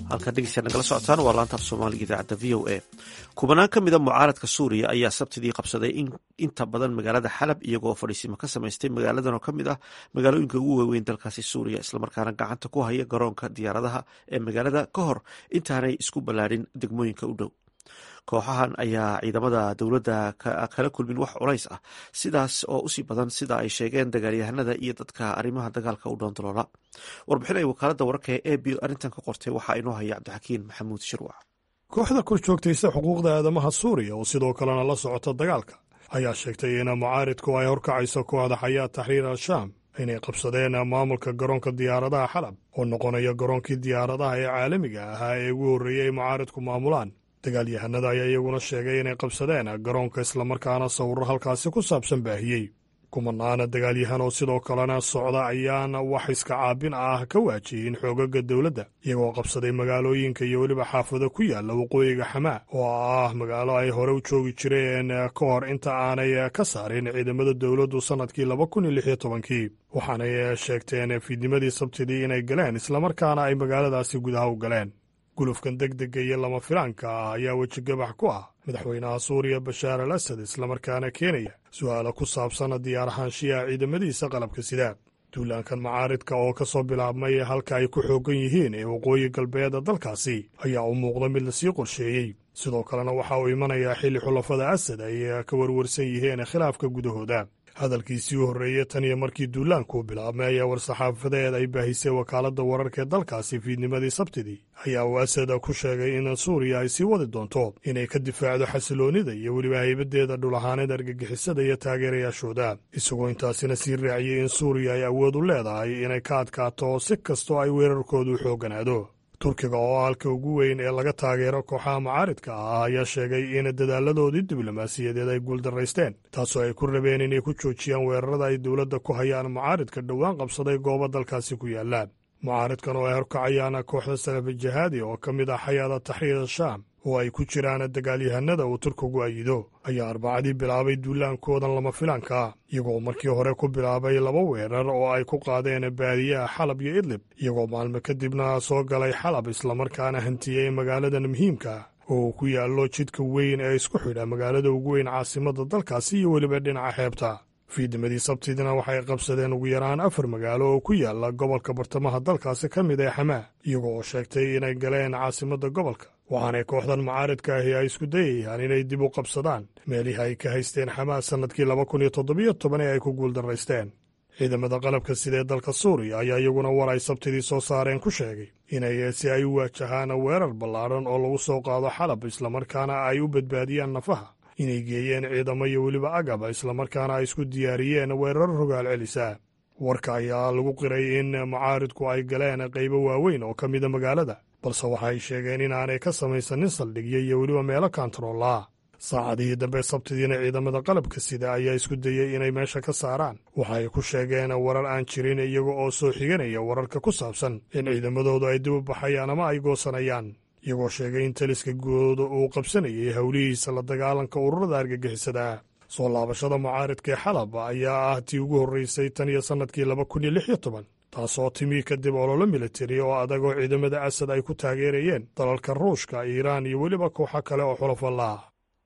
Speaker 1: halkaad dhegeysta nagala socotaan waa laanta af soomaaliga idaacadda v o a kubanaan ka mida mucaaradka suuriya ayaa sabtidii qabsaday inta badan magaalada xalab iyagoo fadhiisimo ka samaystay magaaladan oo ka mid ah magaalooyinka ugu waaweyn dalkaasi suuriya islamarkaana gacanta ku haya garoonka diyaaradaha ee magaalada ka hor intaanay isku ballaadhin degmooyinka u dhow kooxahan ayaa ciidamada dowladda kala kulmin wax culays ah sidaas oo usii badan sida ay sheegeen dagaalyahanada iyo dadka arrimaha dagaalka u dhoondoloola warbixin ay wakaaladda wararka ee a b arrintan ka qortay waxaa inoo haya cabdixakiin maxamuud shirwac
Speaker 17: kooxda kor joogtaysa xuquuqda aadamaha suuriya oo sidoo kalena la socota dagaalka ayaa sheegtay in mucaaridku ay horkacayso kooxda xayaat taxriir al-shaam inay qabsadeen maamulka garoonka diyaaradaha xalab oo noqonaya garoonkii diyaaradaha ee caalamiga ahaa ee ugu horreeyey ay mucaaridku maamulaan dagaalyahanada ayaa iyaguna sheegay inay qabsadeen garoonka islamarkaana sawirro halkaasi ku saabsan baahiyey kumanaana dagaalyahan oo sidoo kalena socda ayaana wax iska caabin ah ka waajiyin xoogaga dowladda iyagoo qabsaday magaalooyinka iyo weliba xaafado ku yaalla waqooyiga xamaa oo ah magaalo ay hore u joogi jireen ka hor inta aanay ka saarin ciidamada dowladdu sannadkii laba kun iyo lix iyo tobankii waxaanay sheegteen fiidnimadii sabtidii inay galeen islamarkaana ay magaaladaasi gudaha u galeen gulufkan degdega iyo lama filaanka ah ayaa wejigabax ku ah madaxweynaha suuriya bashaar al asad islamarkaana keenaya su'aalo ku saabsan diyaarahaanshiyaha ciidamadiisa qalabka sida duulaankan macaaridka oo ka soo bilaabmay halka ay ku xooggan yihiin ee waqooyi galbeeda dalkaasi ayaa u muuqda mid lasii qorsheeyey sidoo kalena waxa uu imanayaa xilli xulafada asad ay ka warwarsan yihiin khilaafka gudahooda hadalkiisii u horreeyey tan iyo markii duulaanku bilaabmay ayaa war-saxaafadeed ay baahisay wakaaladda wararka ee dalkaasi fiidnimadii sabtidii ayaa uu asad ku sheegay in suuriya ay sii wadi doonto inay ka difaacdo xasiloonnida iyo weliba haybadeeda dhulahaanida argagixisada iyo taageerayaashooda isagoo intaasina sii raaciyey in suuriya ay awood u leedahay inay ka adkaato si kastoo ay weerarkoodu u xoogganaado turkiga oo halka ugu weyn ee laga taageero kooxaha mucaaridka ah ayaa sheegay in dadaaladoodii diblomaasiyadeed ay guuldaraysteen taasoo ay ku rabeen inay ku joojiyaan weerarada ay dowladda ku hayaan mucaaridka dhowaan qabsaday goobo dalkaasi ku yaalla mucaaridkan oo ay horkacayaan kooxda salafi jihaadi oo ka mid ah xayaada taxriir shaam oo ay ku jiraan dagaalyahanada uu turkigu ayido ayaa arbacadii bilaabay duulaankoodan lama filaanka iyagoo markii hore ku bilaabay laba weerar oo ay ku qaadeen baadiyaha xalab iyo idlib iyagoo maalmo kadibna soo galay xalab islamarkaana hantiyey magaaladan muhiimka oo ku yaallo jidka weyn ee isku xidha magaalada ugu weyn caasimadda dalkaasi iyo weliba dhinaca xeebta fiidnimadii sabtidina waxay qabsadeen ugu yaraan afar magaalo oo ku yaalla gobolka bartamaha dalkaasi ka mid ee xamaa iyagoo oo sheegtay inay galeen caasimadda gobolka waxaanay kooxdan mucaaridka ahi ay isku dayayaan inay dib u qabsadaan meelihii ay ka haysteen xamaa sannadkii laba kun iyo toddobiyo toban ee ay ku guuldaraysteen ciidamada qalabka sida ee dalka suuriya ayaa iyaguna war ay sabtidii soo saareen ku sheegay inay si ay u waajahaan weerar ballaadhan oo lagu soo qaado xalab islamarkaana ay u badbaadiyaan nafaha inay geeyeen ciidamo iyo weliba agaba islamarkaana ay isku diyaariyeen weerar rogaal celisa warka ayaa lagu qiray in mucaaridku ay galeen qaybo waaweyn oo ka mida magaalada balse waxay sheegeen inaanay ka samaysanin saldhigyo iyo weliba meelo kantaroolaa saacadihii dambe sabtidiina ciidamada qalabka sida ayaa isku dayey inay meesha ka saaraan waxay ku sheegeen warar aan jirin iyaga oo soo xiganaya wararka ku saabsan in ciidamadoodu ay dib u baxayaan ama ay goosanayaan iyagoo sheegay in taliska guud uu qabsanayay howlihiisa la dagaalanka ururada argagixisada soo laabashada mucaaridka ee xalab ayaa ah tii ugu horreysay tan iyo sannadkii laba kun iyo lix iyo toban taasoo timi kadib ololo militari oo adag oo ciidamada asad ay ku taageerayeen dalalka ruushka iiraan iyo weliba kooxo kale oo xulafalla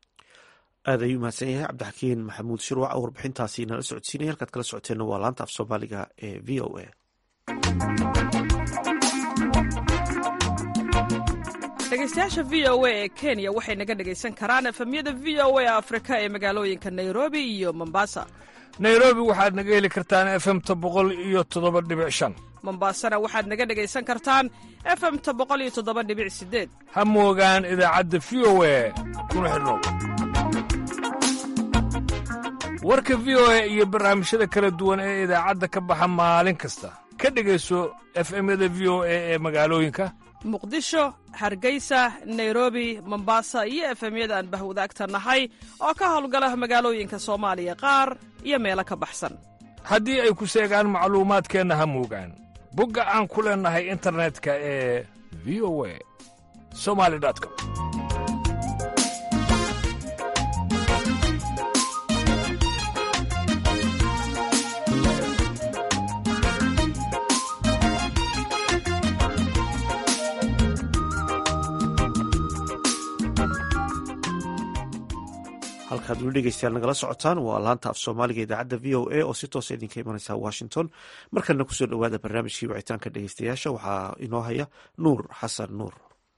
Speaker 1: aad ayuu mahadsan yahay cabdixakiin maxamuud shirwac oo warbixintaasi nala socodsiinaya halkaad kala socoteenna waa laanta af soomaaliga ee v o a
Speaker 18: dhegeystayaasha v o a ee kenya waxay naga dhegaysan karaan efemyada v o a afrika ee magaalooyinka nairobi iyo mombasa
Speaker 19: nairobi waxaad naga heli kartaan efemta boqol iyo toddoba dhibic shan
Speaker 18: mombasana waxaad naga dhegaysan kartaan efemta boqol iyo toddoba dhibic sideed
Speaker 19: ha moogaan idaacadda v o a kuna xidhnow warka v o a iyo barnaamijyada kala duwan ee idaacadda ka baxa maalin kasta ka dhegayso efemyada v o a ee magaalooyinka
Speaker 18: muqdisho hargeysa nairobi mombasa iyo efemyada aan bahwadaagta nahay oo ka howlgala magaalooyinka soomaaliya qaar iyo meelo ka baxsan
Speaker 19: haddii ay ku seegaan macluumaadkeenna ha moogaan bogga aan ku leennahay internetka ee v o a somali com
Speaker 1: halkaad weli dhegeystayaal nagala socotaan waa laanta af soomaaliga idaacadda v o a oo si toosa idinka imanaysa washington markalena kusoo dhowaada barnaamijkii wicitaanka dhegeystayaasha waxaa inoo haya nuur xasan nuur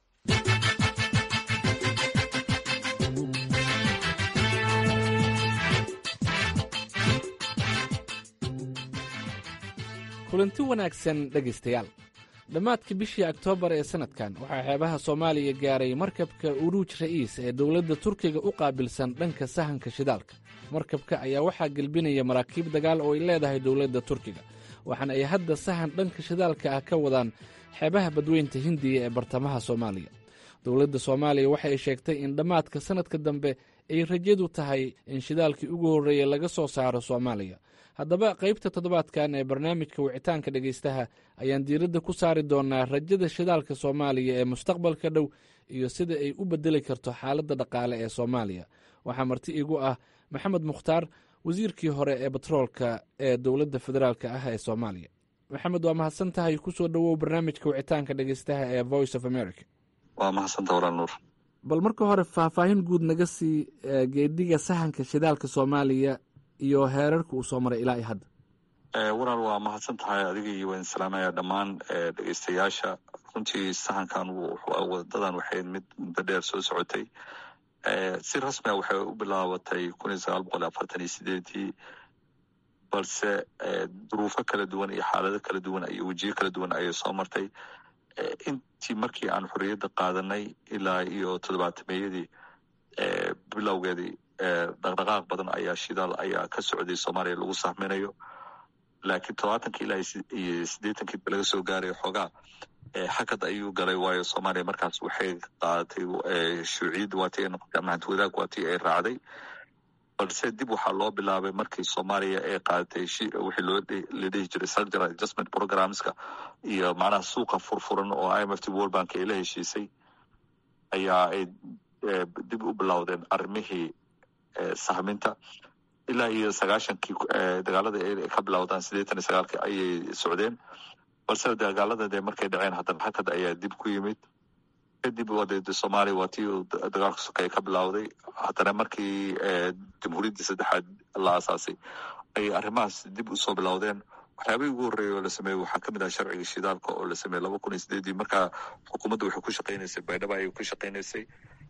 Speaker 20: kulanti wanaagsan dhegaystayaal dhammaadkii bishii oktoobar ee sannadkan waxaa xeebaha soomaaliya gaaray markabka uruuj ra'iis ee dowladda turkiga u qaabilsan dhanka sahanka shidaalka markabka ayaa waxaa gelbinaya maraakiib dagaal oo ay leedahay dowladda turkiga waxaana ay hadda sahan dhanka shidaalka ah ka wadaan xeebaha badweynta hindiya ee bartamaha soomaaliya dowladda soomaaliya waxa ay sheegtay in dhammaadka sannadka dambe ay rajadu tahay in shidaalkii ugu horreeya laga soo saaro soomaaliya haddaba qaybta toddobaadkan ee barnaamijka wicitaanka dhegaystaha ayaan diiradda ku saari doonaa rajada shidaalka soomaaliya ee mustaqbalka dhow iyo sida ay u bedeli karto xaaladda dhaqaale ee soomaaliya waxaa marti igu ah maxamed mukhtaar wasiirkii hore ee batroolka ee dowladda federaalk ah ee soomaaliya maxamed waa mahadsan tahay kusoo dhowow barnaamijka wicitaanka dhegaystaha ee voice of america
Speaker 21: waa mahadsanta walaal nuur
Speaker 20: bal marka hore faahfaahin guud naga sii geedhiga sahanka shidaalka soomaaliya iyo heerarka uu soo maray ilaa iyo hadda
Speaker 21: walaal waa mahadsan tahay adiga iyo waan salaamaya dhammaan dhegeystayaasha runtii sahankan wadadan waxay mid muddo dheer soo socotay si rasmia waxay u bilaabatay kun iyo sagaal boqol afartan iyo sideedii balse duruufo kala duwan iyo xaalado kala duwan iyo wejiyo kala duwan ayay soo martay intii markii aan xorriyadda qaadanay ilaa iyo toddobaatameyadii bilowgeedii dhaqdhaqaaq badan ayaa shidaal ayaa ka socday soomaaliya lagu sahminayo laakiin todobaatankii ilaa iyo siddeetankii laga soo gaaray xoogaa xakad ayuu galay waayo soomaaliya markaas waxay qaadatay shuuciyadda waatii ay noqotay ama hanti wadaag waatii ay raacday balse dib waxaa loo bilaabay markii soomaaliya ay qaadatay wixii loo la dhihi jiray structural adjustment programmeska iyo macnaha suuqa furfuran oo i m f t world bank ay la heshiisay ayaa ay dib u bilowdeen arrimihii sahminta ilaa iyo sagaashankii dagaalada ay ka bilowdaan siddeetan iyo sagaalki ayay socdeen balse dagaalada dee markay dhaceen haddana hakad ayaa dib ku yimid kadib wadeeda soomaaliya waa tii dagaalka sokeeye ka bilowday haddana markii jamhuuriyaddii saddexaad la aasaasay ayay arrimahaas dib usoo bilowdeen waxyaabihii ugu horreeya oo la sameeyey waxaa ka mid ah sharciga shidaalka oo la sameeyey laba kun iyo sideedii markaa xukuumadda waxay ku shaqaynaysay baydhaba ayay ku shaqaynaysay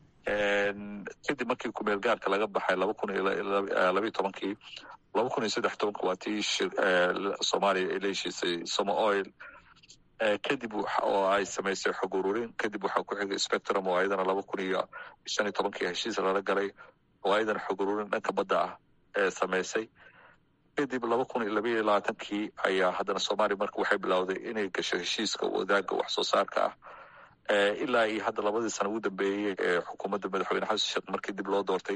Speaker 21: kadib markii kumeel gaarka laga baxay laba kun iyo labayo tobankii laba kun iyo saddex tobanka waa tii soomaaliya ay la heshiisay somo oil kadib oo ay samaysay xog ururin kadib waxaa ku xigay spectrum oo ayadana laba kun iyo shan iyo tobankii heshiis lala galay oo ayadana xog ururin dhanka badda ah ee samaysay kadib laba kun iyo labaiyo labaatankii ayaa haddana soomaaliya marka waxay bilowday inay gasho heshiiska wadaaga wax soo saarka ah ilaa iyo hadda labadii sana ugu dambeeyey ee xukuumadda madaxweyne xasan sheekh markii dib loo doortay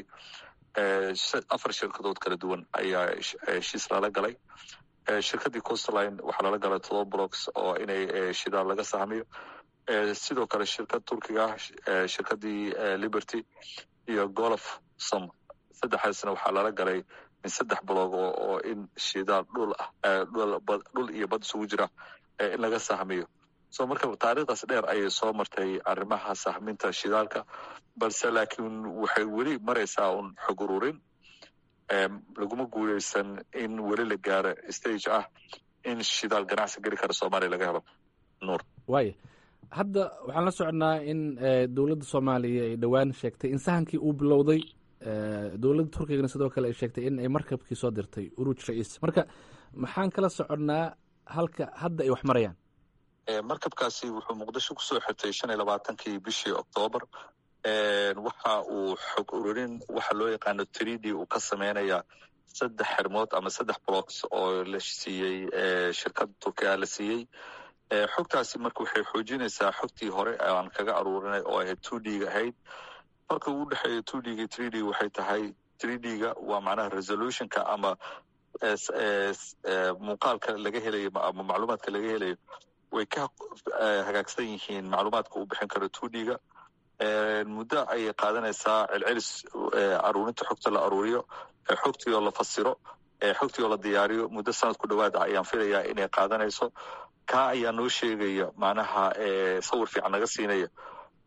Speaker 21: afar shirkadood kala duwan ayaa heshiis lala galay shirkadii coastline waxaa lala galay todoba blocks oo inay shidaal laga sahmiyo sidoo kale shirkad turkiga ah shirkadii liberty iyo golof som saddexdaasna waxaa lala galay min saddex blog oo in shidaal dhul ah dhul iyo bad isugu jira in laga sahmiyo so marka taariikhdaas dheer ayay soo martay arrimaha sahminta shidaalka balse laakiin waxay weli maraysaa un xog ururin laguma guuleysan in weli la gaaro stage ah in shidaal ganacsi geli kara soomaaliya laga helo nuur
Speaker 20: waaya hadda waxaan la soconnaa in dowladda soomaaliya ay dhowaan sheegtay in sahankii uu bilowday dowladda turkigana sidoo kale ay sheegtay in ay markabkii soo dirtay uruuj ra'iis marka maxaan kala soconnaa halka hadda ay wax marayaan
Speaker 21: markabkaasi wuxuu muqdisho kusoo xirtay shan iyo labaatankii bishii oktoobar waxa uu xog ururin waxa loo yaqaano tridi uu ka sameynaya saddex xirmood ama saddex blocks oo la siiyey shirkadda turkiga la siiyey xogtaasi marka waxay xoojinaysaa xogtii hore aan kaga aruurinay oo ahayd two d-ga ahayd marka uu dhexeeya two d-ga three d waxay tahay three d-ga waa macnaha resolutionka ama muuqaalka laga helayo ama macluumaadka laga helayo way ka hagaagsan yihiin macluumaadka uu bixin karo two d-ga muddo ayay qaadanaysaa celcelis aruurinta xogta la aruuriyo xogtii oo la fasiro xogtii oo la diyaariyo muddo sanad ku dhowaada ayaan filayaa inay qaadanayso kaa ayaa noo sheegaya macnaha sawir fiican naga siinaya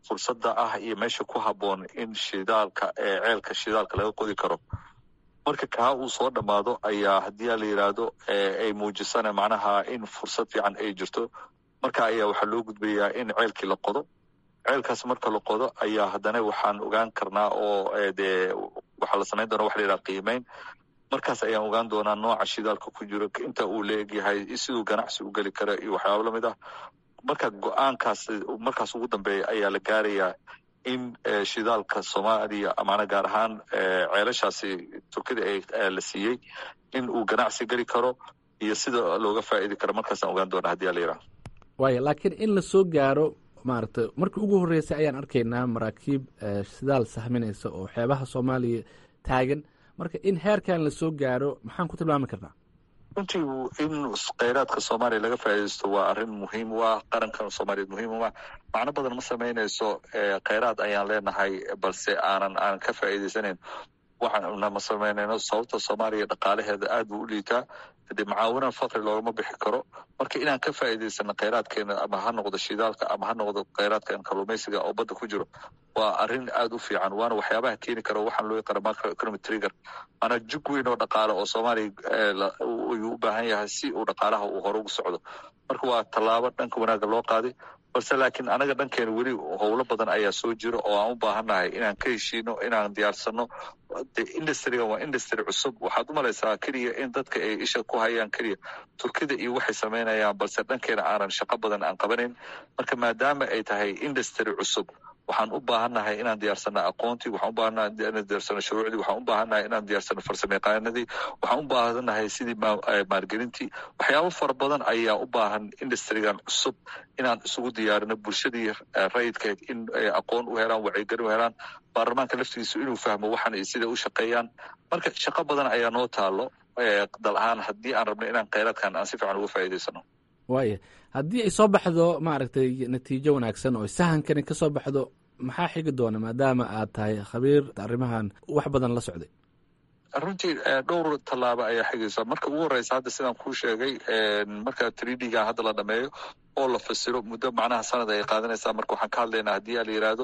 Speaker 21: fursadda ah iyo meesha ku habboon in shidaalka ceelka shidaalka laga qodi karo marka kaa uu soo dhammaado ayaa haddii la yidhaahdo ay muujisana macnaha in fursad fiican ay jirto marka ayaa waxaa loo gudbayaa in ceelkii la qodo ceelkaas marka la qodo ayaa haddana waxaan ogaan karnaa oo dee waxaa la samayn doona waxa la yidhaha qiimeyn markaas ayaan ogaan doonaa nooca shidaalka ku jiro inta uu la egyahay siduu ganacsi u geli kara iyo waxyaaba lamid ah marka go-aankaas markaas ugu dambeeya ayaa la gaarayaa in shidaalka soomaaliya amaana gaar ahaan ceelashaasi turkida la siiyey in uu ganacsi geli karo iyo sida looga faa'idi karo markaasaan ogaan doonaa hadii la yidhaha
Speaker 20: waaya laakiin in la soo gaaro maaragtay markii ugu horreysay ayaan arkaynaa maraakiib shidaal sahminaysa oo xeebaha soomaaliya taagan marka in heerkan la soo gaaro maxaan ku tilmaami karnaa
Speaker 21: runtii in kheyraadka soomaaliya laga faa'iidaysto waa arrin muhiim u ah qarankan soomaaliyeed muhiim u ah macno badan ma samaynayso kheyraad ayaan leenahay balse aanan aanan ka faa'iidaysanayn waxaana ma samaynayno sababta soomaaliya dhaqaalaheeda aad buu u liitaa dee macaawinan fakri loogama bixi karo marka inaan ka faa'iidaysano kheyraadkeena ama ha noqdo shidaalka ama ha noqdo kheyraadkan kalluumaysiga oo badda ku jiro waa arrin aad u fiican waana waxyaabaha keeni karo waxaan loo yaqaana macro economic trigger maanaa jug weyn oo dhaqaale oo soomaaliya ayuu u baahan yahay si uu dhaqaalaha uu hore ugu socdo marka waa tallaabo dhanka wanaagga loo qaaday balse laakiin anaga dhankeena weli howlo badan ayaa soo jira oo aan u baahannahay inaan ka heshiino inaan diyaarsano de industriga waa industry cusub waxaad u malaysaa keliya in dadka ay isha ku hayaan keliya turkida iyo waxay samaynayaan balse dhankeena aanan shaqo badan aan qabanayn marka maadaama ay tahay industry cusub waxaan u baahannahay inaan diyaarsano aqoontii waxaan u baahannahay inaan diyaarsano shuruucdii waxaan u baahannahay inaan diyaarsano farsamayaqaanadii waxaan u baahannahay sidii maalgelintii waxyaabo fara badan ayaa u baahan industrigan cusub inaan isugu diyaarino bulshadii rayidkeed in ay aqoon u helaan wacyigelin u helaan baarlamaanka laftigiisu inuu fahmo waxan iyo sida u shaqeeyaan marka shaqo badan ayaa noo taalo dal ahaan haddii aan rabno inaan kheyraadkan aan si fiican uga faa'iidaysano
Speaker 20: waaya haddii ay soo baxdo maaragtay natiijo wanaagsan oo sahankani ka soo baxdo maxaa xigi doona maadaama aad tahay khabiir arrimahan wax badan la socday
Speaker 21: runtii dhowr tallaabo ayaa xigaysa marka ugu horeysa hadda sidaan kuu sheegay marka tridga hadda la dhameeyo oo la fasiro muddo macnaha sanad ay qaadanaysaa marka waxaan ka hadlaynaa haddii a la yidhaahdo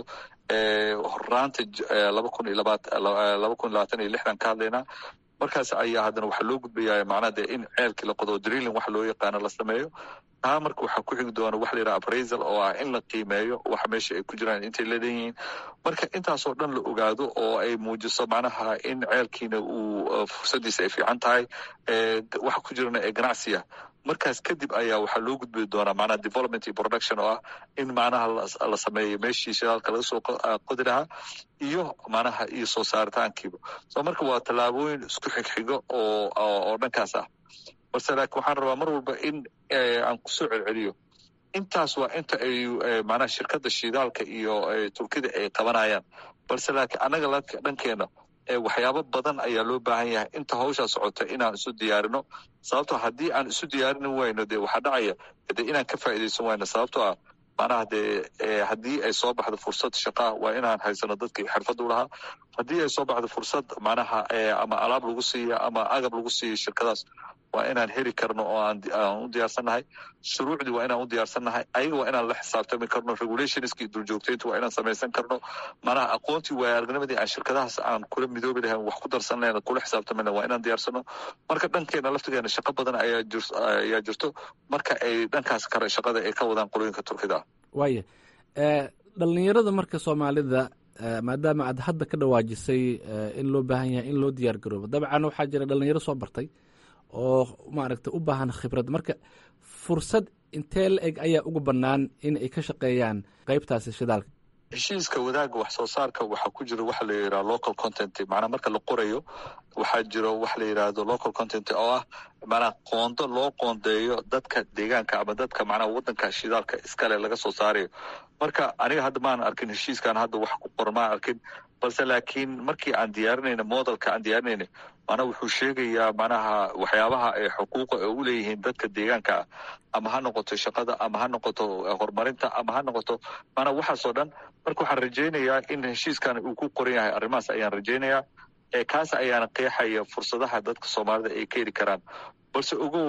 Speaker 21: horaanta laba kun iyo laba kun iyo labaatan iyo lixdan ka hadlaynaa markaas ayaa haddana waxaa loo gudbayaa macnaha dee in ceelkii la qodo drilling waxa loo yaqaano la sameeyo taa marka waxaa ku xigi doona waxa la yidhaha appraisal oo ah in la qiimeeyo waxa meesha ay ku jiraan intay leedan yihiin marka intaasoo dhan la ogaado oo ay muujiso macnaha in ceelkiina uu fursadiisa ay fiican tahay waxa ku jirana ee ganacsiya markaas kadib ayaa waxaa loo gudbi doonaa macnaha development iyo production oo ah in macnaha la sameeyo meeshii shidaalka laga soo qodi lahaa iyo macnaha iyo soo saaritaankiiba so marka waa tallaabooyin isku xigxigo oo oo dhankaas ah balse laakiin waxaan rabaa mar walba in aan kusoo celceliyo intaas waa inta ay macnaha shirkadda shidaalka iyo turkida ay qabanayaan balse laakiin annaga dhankeena waxyaabo badan ayaa loo baahan yahay inta hawshaa socota inaan isu diyaarino sababtoo haddii aan isu diyaarini wayno dee waxaa dhacaya de inaan ka faa'iidaysan wayno sababtoo ah macnaha dee haddii ay soo baxdo fursad shaqaa waa inaan haysano dadkii xirfad u lahaa haddii ay soo baxdo fursad macnaha ama alaab lagu siiya ama agab lagu siiya shirkadaas waa inaan heli karno oo aan u diyaarsannahay shuruucdii waa inaan u diyaarsannahay ayaga waa inaan la xisaabtami karno regulationskii duljoogtaynta waa inaan samaysan karno macnaha aqoontii waaya aragnimadii aan shirkadahaas aan kula midoobi lahayn wax ku darsan lahayn kula xisaabtami lahayn waa inaan diyaarsano marka dhankeena laftigeena shaqo badan ayaa jir ayaa jirto marka ay dhankaas kale shaqada ay ka wadaan qolooyinka turkida
Speaker 20: waaya dhalinyarada marka soomaalida maadaama aad hadda ka dhawaajisay in loo baahan yahay in loo diyaar garoobo dabcan waxaa jira dhalinyaro soo bartay oo maaragtay u baahan khibrad marka fursad intee la eg ayaa ugu bannaan in ay ka shaqeeyaan qaybtaasi shidaalka
Speaker 21: heshiiska wadaagga wax soo saarka waxaa ku jira waxa la yidhaha local content macnaa marka la qorayo waxaa jiro waxa la yidhaahdo local content oo ah macnaa qoondo loo qoondeeyo dadka deegaanka ama dadka macnaa waddanka shidaalka iskale laga soo saarayo marka aniga hadda maan arkin heshiiskan hadda wax ku qoran maan arkin balse laakiin markii aan diyaarinayna modelka aan diyaarinayna macnaa wuxuu sheegayaa macnaha waxyaabaha ay xuquuqa ay u leeyihiin dadka deegaanka ah ama ha noqoto shaqada ama ha noqoto horumarinta ama ha noqoto macnaa waxaasoo dhan marka waxaan rajaynayaa in heshiiskan uu ku qoran yahay arrimahaas ayaan rajaynayaa kaas ayaana qeexaya fursadaha dadka soomaalida ay ka heli karaan balse ogow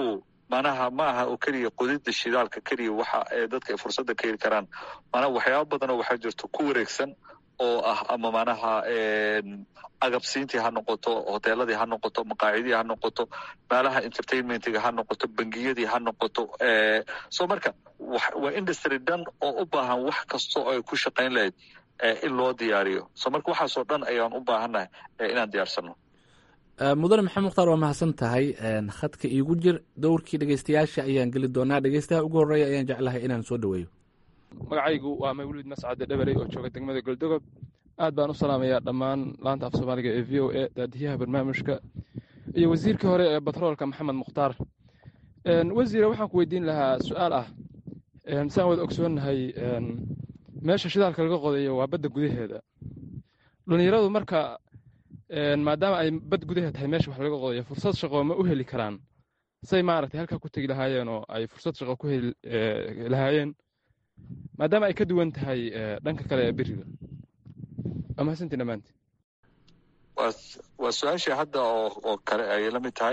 Speaker 21: manaha ma aha oo keliya qodida shidaalka keliya waxa dadka ay fursadda ka heli karaan manaha waxyaaba badanoo waxaa jirto ku wareegsan oo ah ama manaha agabsiintii ha noqoto hoteeladii ha noqoto maqaacidii ha noqoto meelaha entertainmentiga ha noqoto bangiyadii ha noqoto so marka waa industry dhan oo u baahan wax kasta oo ay ku shaqayn lahayd in loo diyaariyo so marka waxaasoo dhan ayaan u baahannahay inaan diyaarsano
Speaker 20: mudane maxamed mukhtaar waa mahadsan tahay khadka iigu jir dowrkii dhegeystayaasha ayaan geli doonaa dhegeystaha ugu horreeya ayaan jeclahay inaan soo dhoweeyo
Speaker 3: magacaygu waa mawlid mascade dhabarey oo jooga degmada goldogob aad baan u salaamayaa dhammaan laanta af soomaaliga ee v o a daadiyaha barnaamijka iyo wasiirkii hore ee batroolka maxamed mukhtaar wasiire waxaan ku weydiin lahaa su-aal ah saan wada ogsoonnahay meesha shidaalka laga qodayo waa badda gudaheeda dhallinyaradu marka maadaama ay bad gudaheed tahay meesha wax laga qodayo fursad shaqo ma u heli karaan say maaragtay halkaa ku tegi lahaayeen oo ay fursad shaqo ku heli lahaayeen maadaama ay ka duwan tahay dhanka kale ee beriga waa mahadsantii dhammaantii
Speaker 21: waa su-aashii hadda oo kale ayay la mid tahay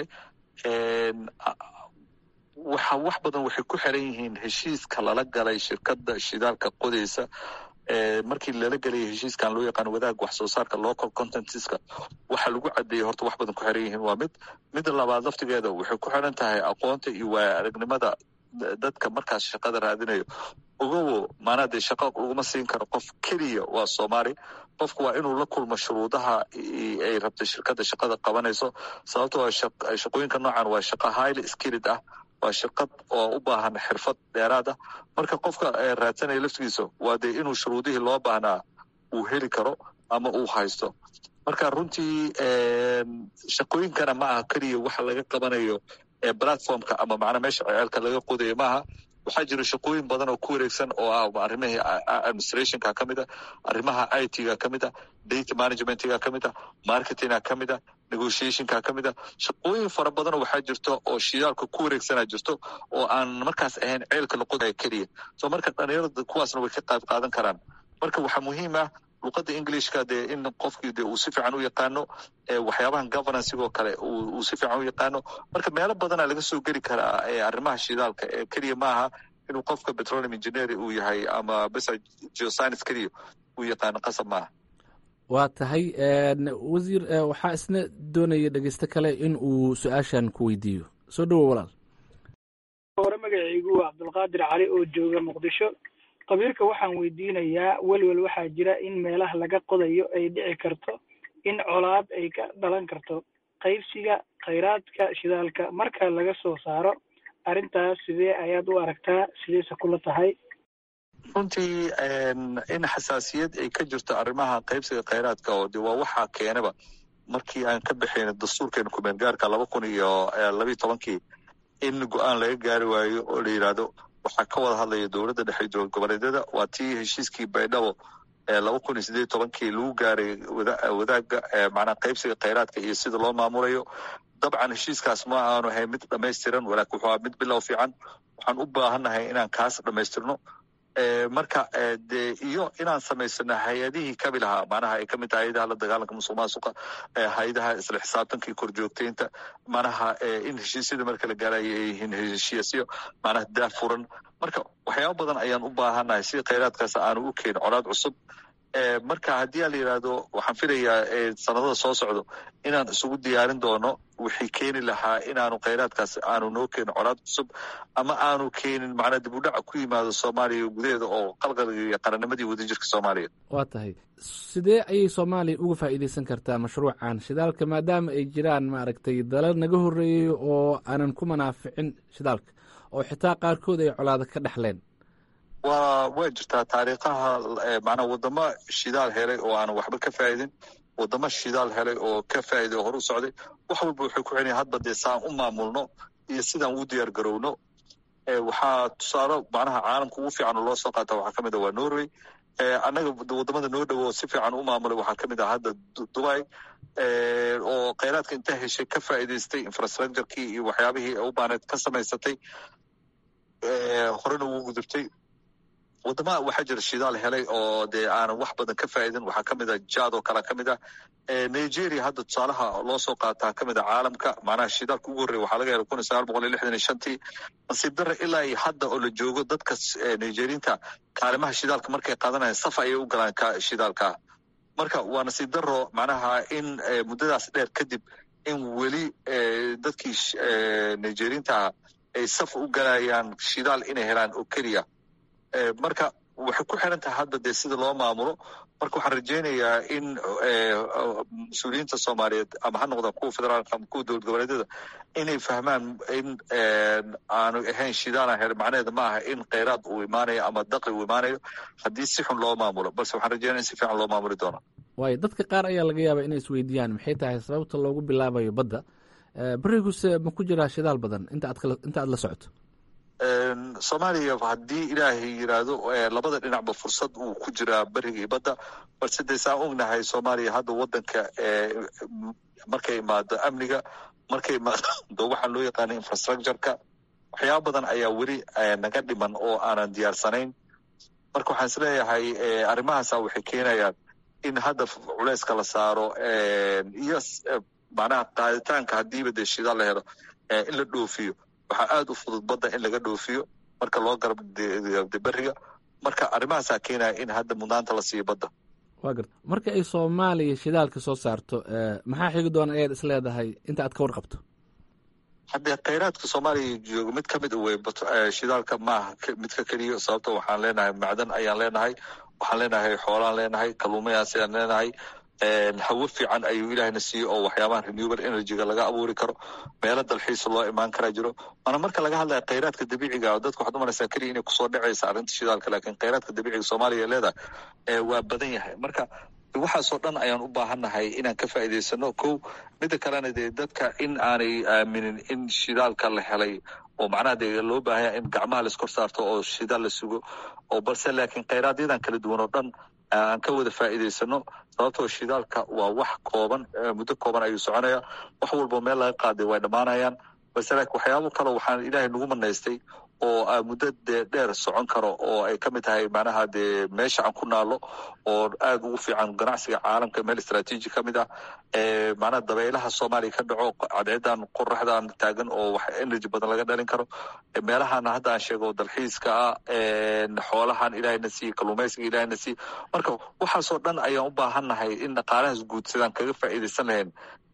Speaker 21: waxa wax badan waxay ku xiran yihiin heshiiska lala galay shirkadda shidaalka qodaysa markii lala gelaya heshiiskan loo yaqaano wadaag wax soo saarka local contentska waxa lagu cadeeyey horta wax badan ku xiran yihiin waa mid midda labaad laftigeeda waxay ku xiran tahay aqoonta iyo waaya aragnimada dadka markaas shaqada raadinayo ogowo maanaa dee shaqa laguma siin karo qof keliya waa soomaali qofku waa inuu la kulmo shuruudaha ay rabta shirkadda shaqada qabanayso sababto shaqooyinka noocan waa shaqa highly skilled ah waa shirkad oo u baahan xirfad dheeraad ah marka qofka raadsanaya laftigiisa waa dee inuu shuruudihii loo baahnaa uu heli karo ama uu haysto marka runtii shaqooyinkana ma aha keliya waxa laga qabanayo platformka ama macnaa meesha ceelka laga qodayo maaha waxaa jira shaqooyin badan oo ku wareegsan oo ah arrimihii administrationka ka mid a arrimaha i t ga ka mid a data managementga ka mid a marketinga ka mid a negotiationka ka mid a shaqooyin fara badanoo waxaa jirto oo shidaalka ku wareegsanaa jirto oo aan markaas ahayn ceelka la qodaya keliya so marka dhalinyarada kuwaasna way ka qayb qaadan karaan marka waxaa muhiim ah luqadda englishka dee in qofkii de uu si fiican u yaqaano waxyaabahan governancigoo kale uu si fiican u yaqaano marka meelo badana laga soo geli karaa arrimaha shidaalka ee keliya maaha inuu qofka petroleum engineer uu yahay ama bes geoscience keliya uu yaqaano qasab maaha
Speaker 20: waa tahay wasiir waxaa isna doonaya dhegeysto kale in uu su-aashan ku weydiiyo soo dhowo walaal
Speaker 22: hore magacaygu waa cabdulqaadir cali oo jooga muqdisho qabiilka waxaan weydiinayaa welwel waxaa jira in meelaha laga qodayo ay dhici karto in colaad ay ka dhalan karto qaybsiga khayraadka shidaalka marka laga soo saaro arrintaas sidee ayaad u aragtaa sideese kula tahay
Speaker 21: runtii in xasaasiyad ay ka jirto arrimaha qaybsiga khayraadka oo de waa waxaa keenaba markii aan ka baxayna dastuurkeena kumeel gaarka laba kun iyo labayo tobankii in go-aan laga gaari waayo oo la yidhaahdo waxaa ka wada hadlaya dowladda dhexe dowlad goboleedyada waa tii heshiiskii baydhabo laba kun iyo sideed tobankii lagu gaaray wadaaga macnaa qaybsiga khayraadka iyo sida loo maamulayo dabcan heshiiskaas ma aanu ahayn mid dhamaystiran walaakin wuxuu aha mid bilow fiican waxaan u baahannahay inaan kaas dhamaystirno marka de iyo inaan samaysano hay-adihii kabi lahaa macnaha ay kamid tahay hay-adaha la dagaalanka musuq maasuqa hay-adaha isla xisaabtanka iyo korjoogteynta macnaha in heshiisyada marka la gaarayo ay yihiin heshiisyo macnaha daafuran marka waxyaaba badan ayaan u baahannahay si khayraadkaas aanu u keenin colaad cusub marka haddii a la yidhaahdo waxaan filayaa sanadada soo socdo inaan isugu diyaarin doono wixii keeni lahaa inaanu khayraadkaas aanu noo keenin colaad cusub ama aanu keenin macnaa dib u dhaca ku yimaado soomaaliya gudaheeda oo qalqalgiyo qarannimadii wadajirka soomaaliya
Speaker 20: waa tahay sidee ayay soomaaliya uga faa'iideysan kartaa mashruucan shidaalka maadaama ay jiraan maaragtay dalal naga horreeyey oo aanan ku manaaficin shidaalka oo xitaa qaarkood ay colaado ka dhexleen
Speaker 21: wa waa jirtaa taariikhaha macnaa wadamo shidaal helay oo aanan waxba ka faa'idin wadamo shidaal helay oo ka faa'iday oo hor u socday wax walba waxay ku xilaya hadba dee saan u maamulno iyo sidaan u diyaar garowno waxaa tusaale macnaha caalamka ugu fiican oo loo soo qaata waxaa kamid ah waa norway annaga wadamada noo dhowo si fiican u maamulay waxaa kamid ah hadda dubai oo khayraadka intaa heshay ka faa'iidaystay infrastructurekii iyo waxyaabihii u baaneed ka samaysatay horena ugu gudubtay wadamaha waxaa jira shidaal helay oo dee aanan wax badan ka faa'idin waxaa ka mid a jad oo kale ka mid ah nigeria hadda tusaalaha loo soo qaataa ka mid a caalamka macnaha shidaalka ugu horreya waxaa laga helay kun iyo sagaal boqol iyo lixdan iyo shantii nasiib darre ilaa iyo hadda oo la joogo dadka nigeriinta kaalimaha shidaalka markay qaadanayaan saf ayay u galaan shidaalka marka waa nasiib darro macnaha in muddadaas dheer kadib in weli dadkii nigeriinta ay saf u galayaan shidaal inay helaan oo keliya marka waxay ku xiran tahay hadda dee sida loo maamulo marka waxaan rajaynayaa in mas-uuliyiinta soomaaliyeed ama ha noqdaan kuwa federaalka ama kuwa dowlad goboleedyada inay fahmaan in aanu ahayn shidaalan hel macnaheeda ma aha in kheyraad uu imaanayo ama daqli uu imaanayo haddii si xun loo maamulo balse waxaan rajaynaya in si fiican loo maamuli doono
Speaker 20: waayo dadka qaar ayaa laga yaabaa inay isweydiiyaan maxay tahay sababta loogu bilaabayo badda beriguse ma ku jiraa shidaal badan inta aad la socoto
Speaker 21: soomaaliya haddii ilaahay yiraahdo labada dhinacba fursad uu ku jiraa beriga iyo badda balse dee saan ognahay soomaaliya hadda wadanka markay imaado amniga markay imaado waxaan loo yaqaana infrastructureka waxyaaba badan ayaa weli naga dhiman oo aanan diyaarsanayn marka waxaan isleeyahay arrimahaasa waxay keenayaan in hadda culeyska la saaro iyo macnaha qaaditaanka haddiiba dee shidaal la helo in la dhoofiyo waxaa aada u fudud badda in laga dhoofiyo marka loo garab beriga marka arrimahaasaa keenaya in hadda mudnaanta la siiyo badda
Speaker 20: wa garta marka ay soomaaliya shidaalka soo saarto maxaa xigi doona ayaad is leedahay inta aad ka warqabto
Speaker 21: haddee kheyraadka soomaaliya joogo mid ka mid wey shidaalka maaha midka keliya sababto waxaan leenahay macdan ayaan leenahay waxaan leenahay xoolaan leenahay kalluumayaas ayaan leenahay hawo fiican ayuu ilaahna siiyey oo waxyaabaha renewable energyga laga abuuri karo meelo dalxiisa loo imaan karaa jiro waana marka laga hadlaya kheyraadka dabiiciga dadka waxaad umaraysaa keliya inay kusoo dhacaysa arrinta shidaalka laakiin kheyraadka dabiiciga soomaaliya leedahay waa badan yahay marka waxaasoo dhan ayaan u baahannahay inaan ka faa'iidaysano kow midda kalena dee dadka in aanay aaminin in shidaalka la helay oo macnaha dee loo baahanya in gacmaha laiskor saarto oo shidaal la sugo oo balse laakiin kheyraadyadan kala duwan oo dhan aan ka wada faa'iidaysano sababtoo shidaalka waa wax kooban muddo kooban ayuu soconaya wax walbo meel laga qaaday way dhammaanayaan balse laakiin waxyaabo kale waxaan ilaahay nagu manaystay oo muddo dee dheer socon karo oo ay ka mid tahay macnaha dee meesha aan ku naalo oo aada ugu fiican ganacsiga caalamka meel istraatiiji ka mid ah macnaha dabaylaha soomaaliya ka dhaco cadceedan qoraxdan taagan oo wax energy badan laga dhalin karo meelahan hadda aan sheego dalxiiska ah xoolahan ilaahayna siiye kalluumaysiga ilaahayna siiye marka waxaasoo dhan ayaan u baahannahay in dhaqaalahaas guud sidaan kaga faa'iidaysan lahayn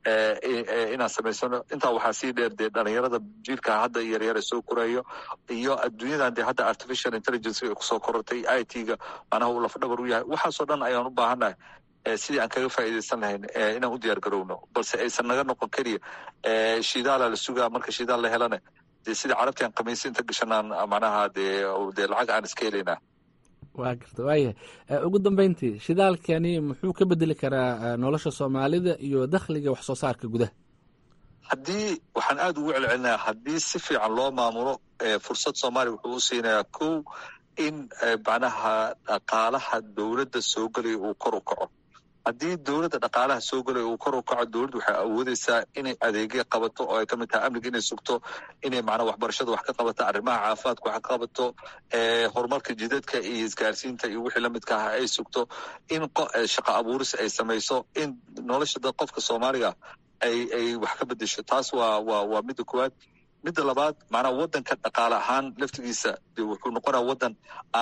Speaker 21: inaan samaysano intaa waxaa sii dheer dee dhalinyarada jiilka hadda yaryara soo korayo iyo adduunyadan dee hadda artificial intelligence ay kusoo korortay i t-ga macnaha uu lafdhabar u yahay waxaasoo dhan ayaan u baahannahay sidii aan kaga faa'iidaysan lahayn inaan u diyaar garowno balse aysan naga noqon keliya shidaala la sugaa marka shidaal la helana dee sidii carabti aan khamiisi inta gashanaan macnaha dee dee lacag aan iska helaynaa
Speaker 20: waa garta waayahay ugu dambeyntii shidaalkani muxuu ka bedeli karaa nolosha soomaalida iyo dakhliga wax soo saarka gudaha
Speaker 21: haddii waxaan aada ugu celcelinayaa haddii si fiican loo maamulo fursad soomaaliya wuxuu u siinayaa kow in macnaha dhaqaalaha dowladda soo gelaya uu kor u kaco haddii dowladda dhaqaalaha soo gelaya uu kor u kaco dowladda waxay awoodeysaa inay adeegyo qabato oo ay ka mid tahay amniga inay sugto inay macnaa waxbarashada wax ka qabato arrimaha caafimaadka wax ka qabato horumarka jidadka iyo isgaarsiinta iyo wixii lamidka ah ay sugto in shaqo abuuris ay samayso in nolosha dad qofka soomaaliga ay ay wax ka bedesho taas waa waa waa midda koowaad midda labaad macnaha wadanka dhaqaale ahaan laftigiisa de wuxuu noqonaya wadan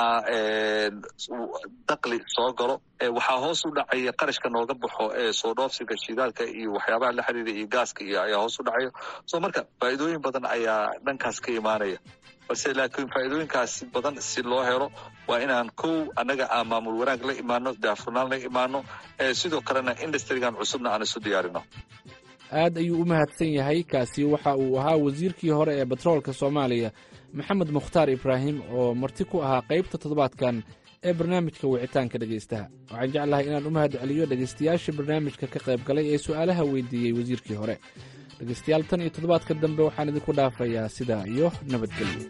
Speaker 21: dakli soo galo waxaa hoos u dhacaya qarashka nooga baxo ee soo dhoofsiga shidaalka iyo waxyaabaha la xiriira iyo gaaska iyo ayaa hoos u dhacaya so marka faa'iidooyin badan ayaa dhankaas ka imaanaya balse laakiin faa'iidooyinkaas badan si loo helo waa inaan kow annaga aan maamul wanaag la imaano daafurnaan la imaano sidoo kalena industrigan cusubna aan isu diyaarino
Speaker 20: aad ayuu u mahadsan yahay kaasi waxa uu ahaa wasiirkii hore ee batroolka soomaaliya maxamed mukhtaar ibraahim oo marti ku ahaa qaybta toddobaadkan ee barnaamijka wicitaanka dhegaystaha waxaan jeclahay inaan u mahad celiyo dhegaystayaashii barnaamijka ka qayb galay ee su'aalaha weydiiyey wasiirkii hore dhegaystayaal tan iyo toddobaadka dambe waxaan idinku dhaafayaa sidaa iyo nabadgelyo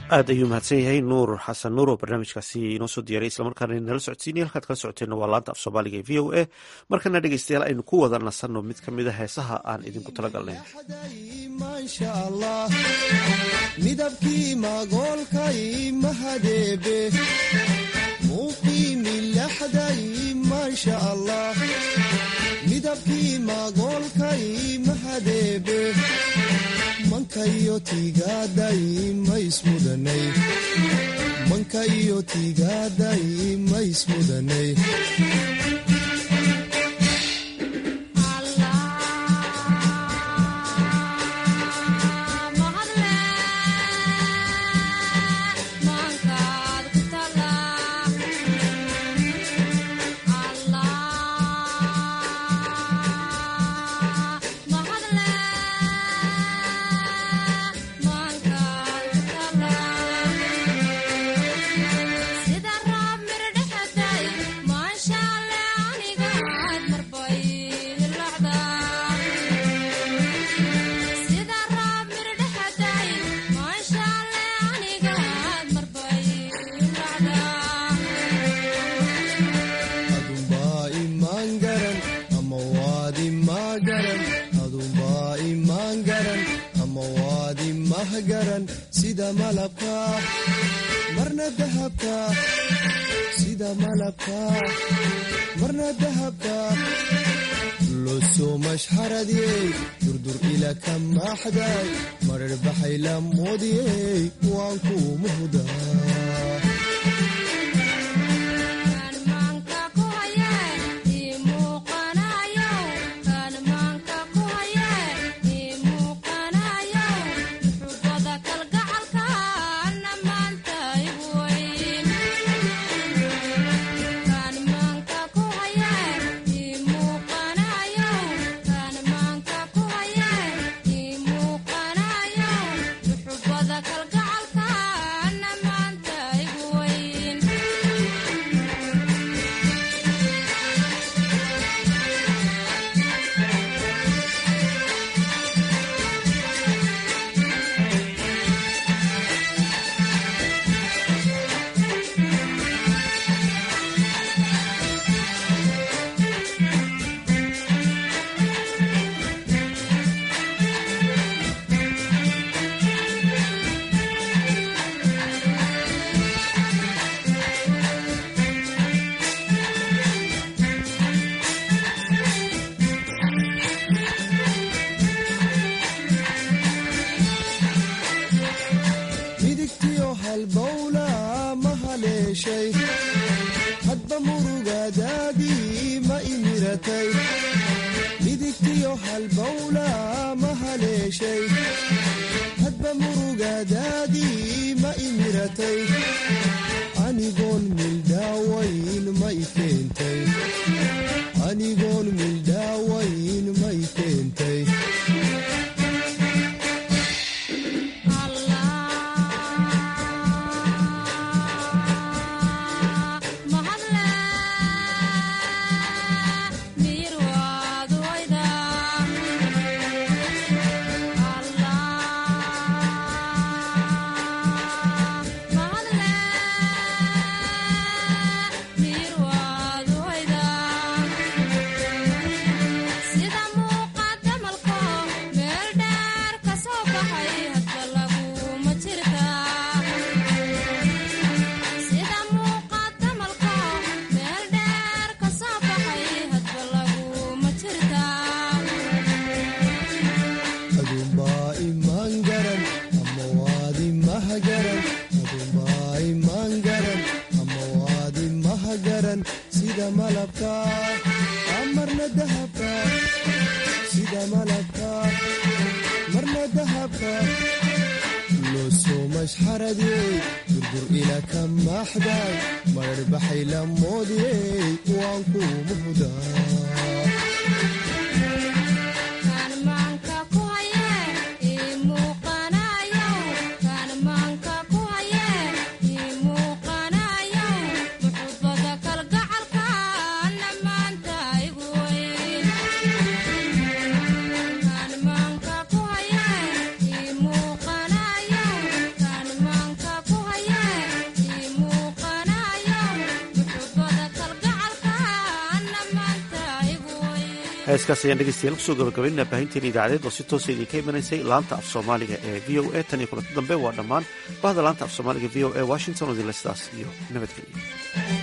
Speaker 1: aad ayuu mahadsan yahay nuur xasan nuur oo barnaamijkaasi inoo soo diyaray islamarkaana nala socodsiinay halkaad kala socoteenna waa laanta af soomaaliga ee v o a markana dhegeystayaal aynu ku wada nasanno mid ka mid a heesaha aan idinku talagalnay
Speaker 4: maasha allah midabkii magoolkay mahadeebe muuqii milaxday maasha allah midabkii magoolkay mahadeebe mankayo tiigaaday maismudanay mankayo tiigaaday maismudanay adunbaa imaan garan ama waad imaa garan adunbaa imaan garan ama waad imah garan sida malabka marna dahabka sida malabka marna dahabka losoo mashxaradiyey durdur ila ka maaxday marar baxay la moodiyey waan kuu muhdaa midigtiyo halbowla ma haleeshay hadba murugadaadii ma imiratay midigtiyo halbowla ma haleeshay hadba murugadaadii ma imiratay anigoon mildhaawayn ma i keentay anigoon mildhaawayn ma i keentay adunbaa imaan garan ama waad imah garan adunbaa imaan garan ama waad imah garan sida malabka marna dahabka sida malabka marna dahabka losoo mashxaradiyey durdur ila ka maaxday marar baxay la moodiyey waan kuu muhdaa
Speaker 5: Kan
Speaker 1: heeskaas ayaan dhegeystayaal kusoo gabagabaynaa baahinteena idaacadeed oo si toosa idinka imanaysay laanta af soomaaliga ee v o a tan iyo kulanti dambe waa dhammaan bahda laanta af soomaaliga v o a washington oo idinle sidaas iyo nabadgelyo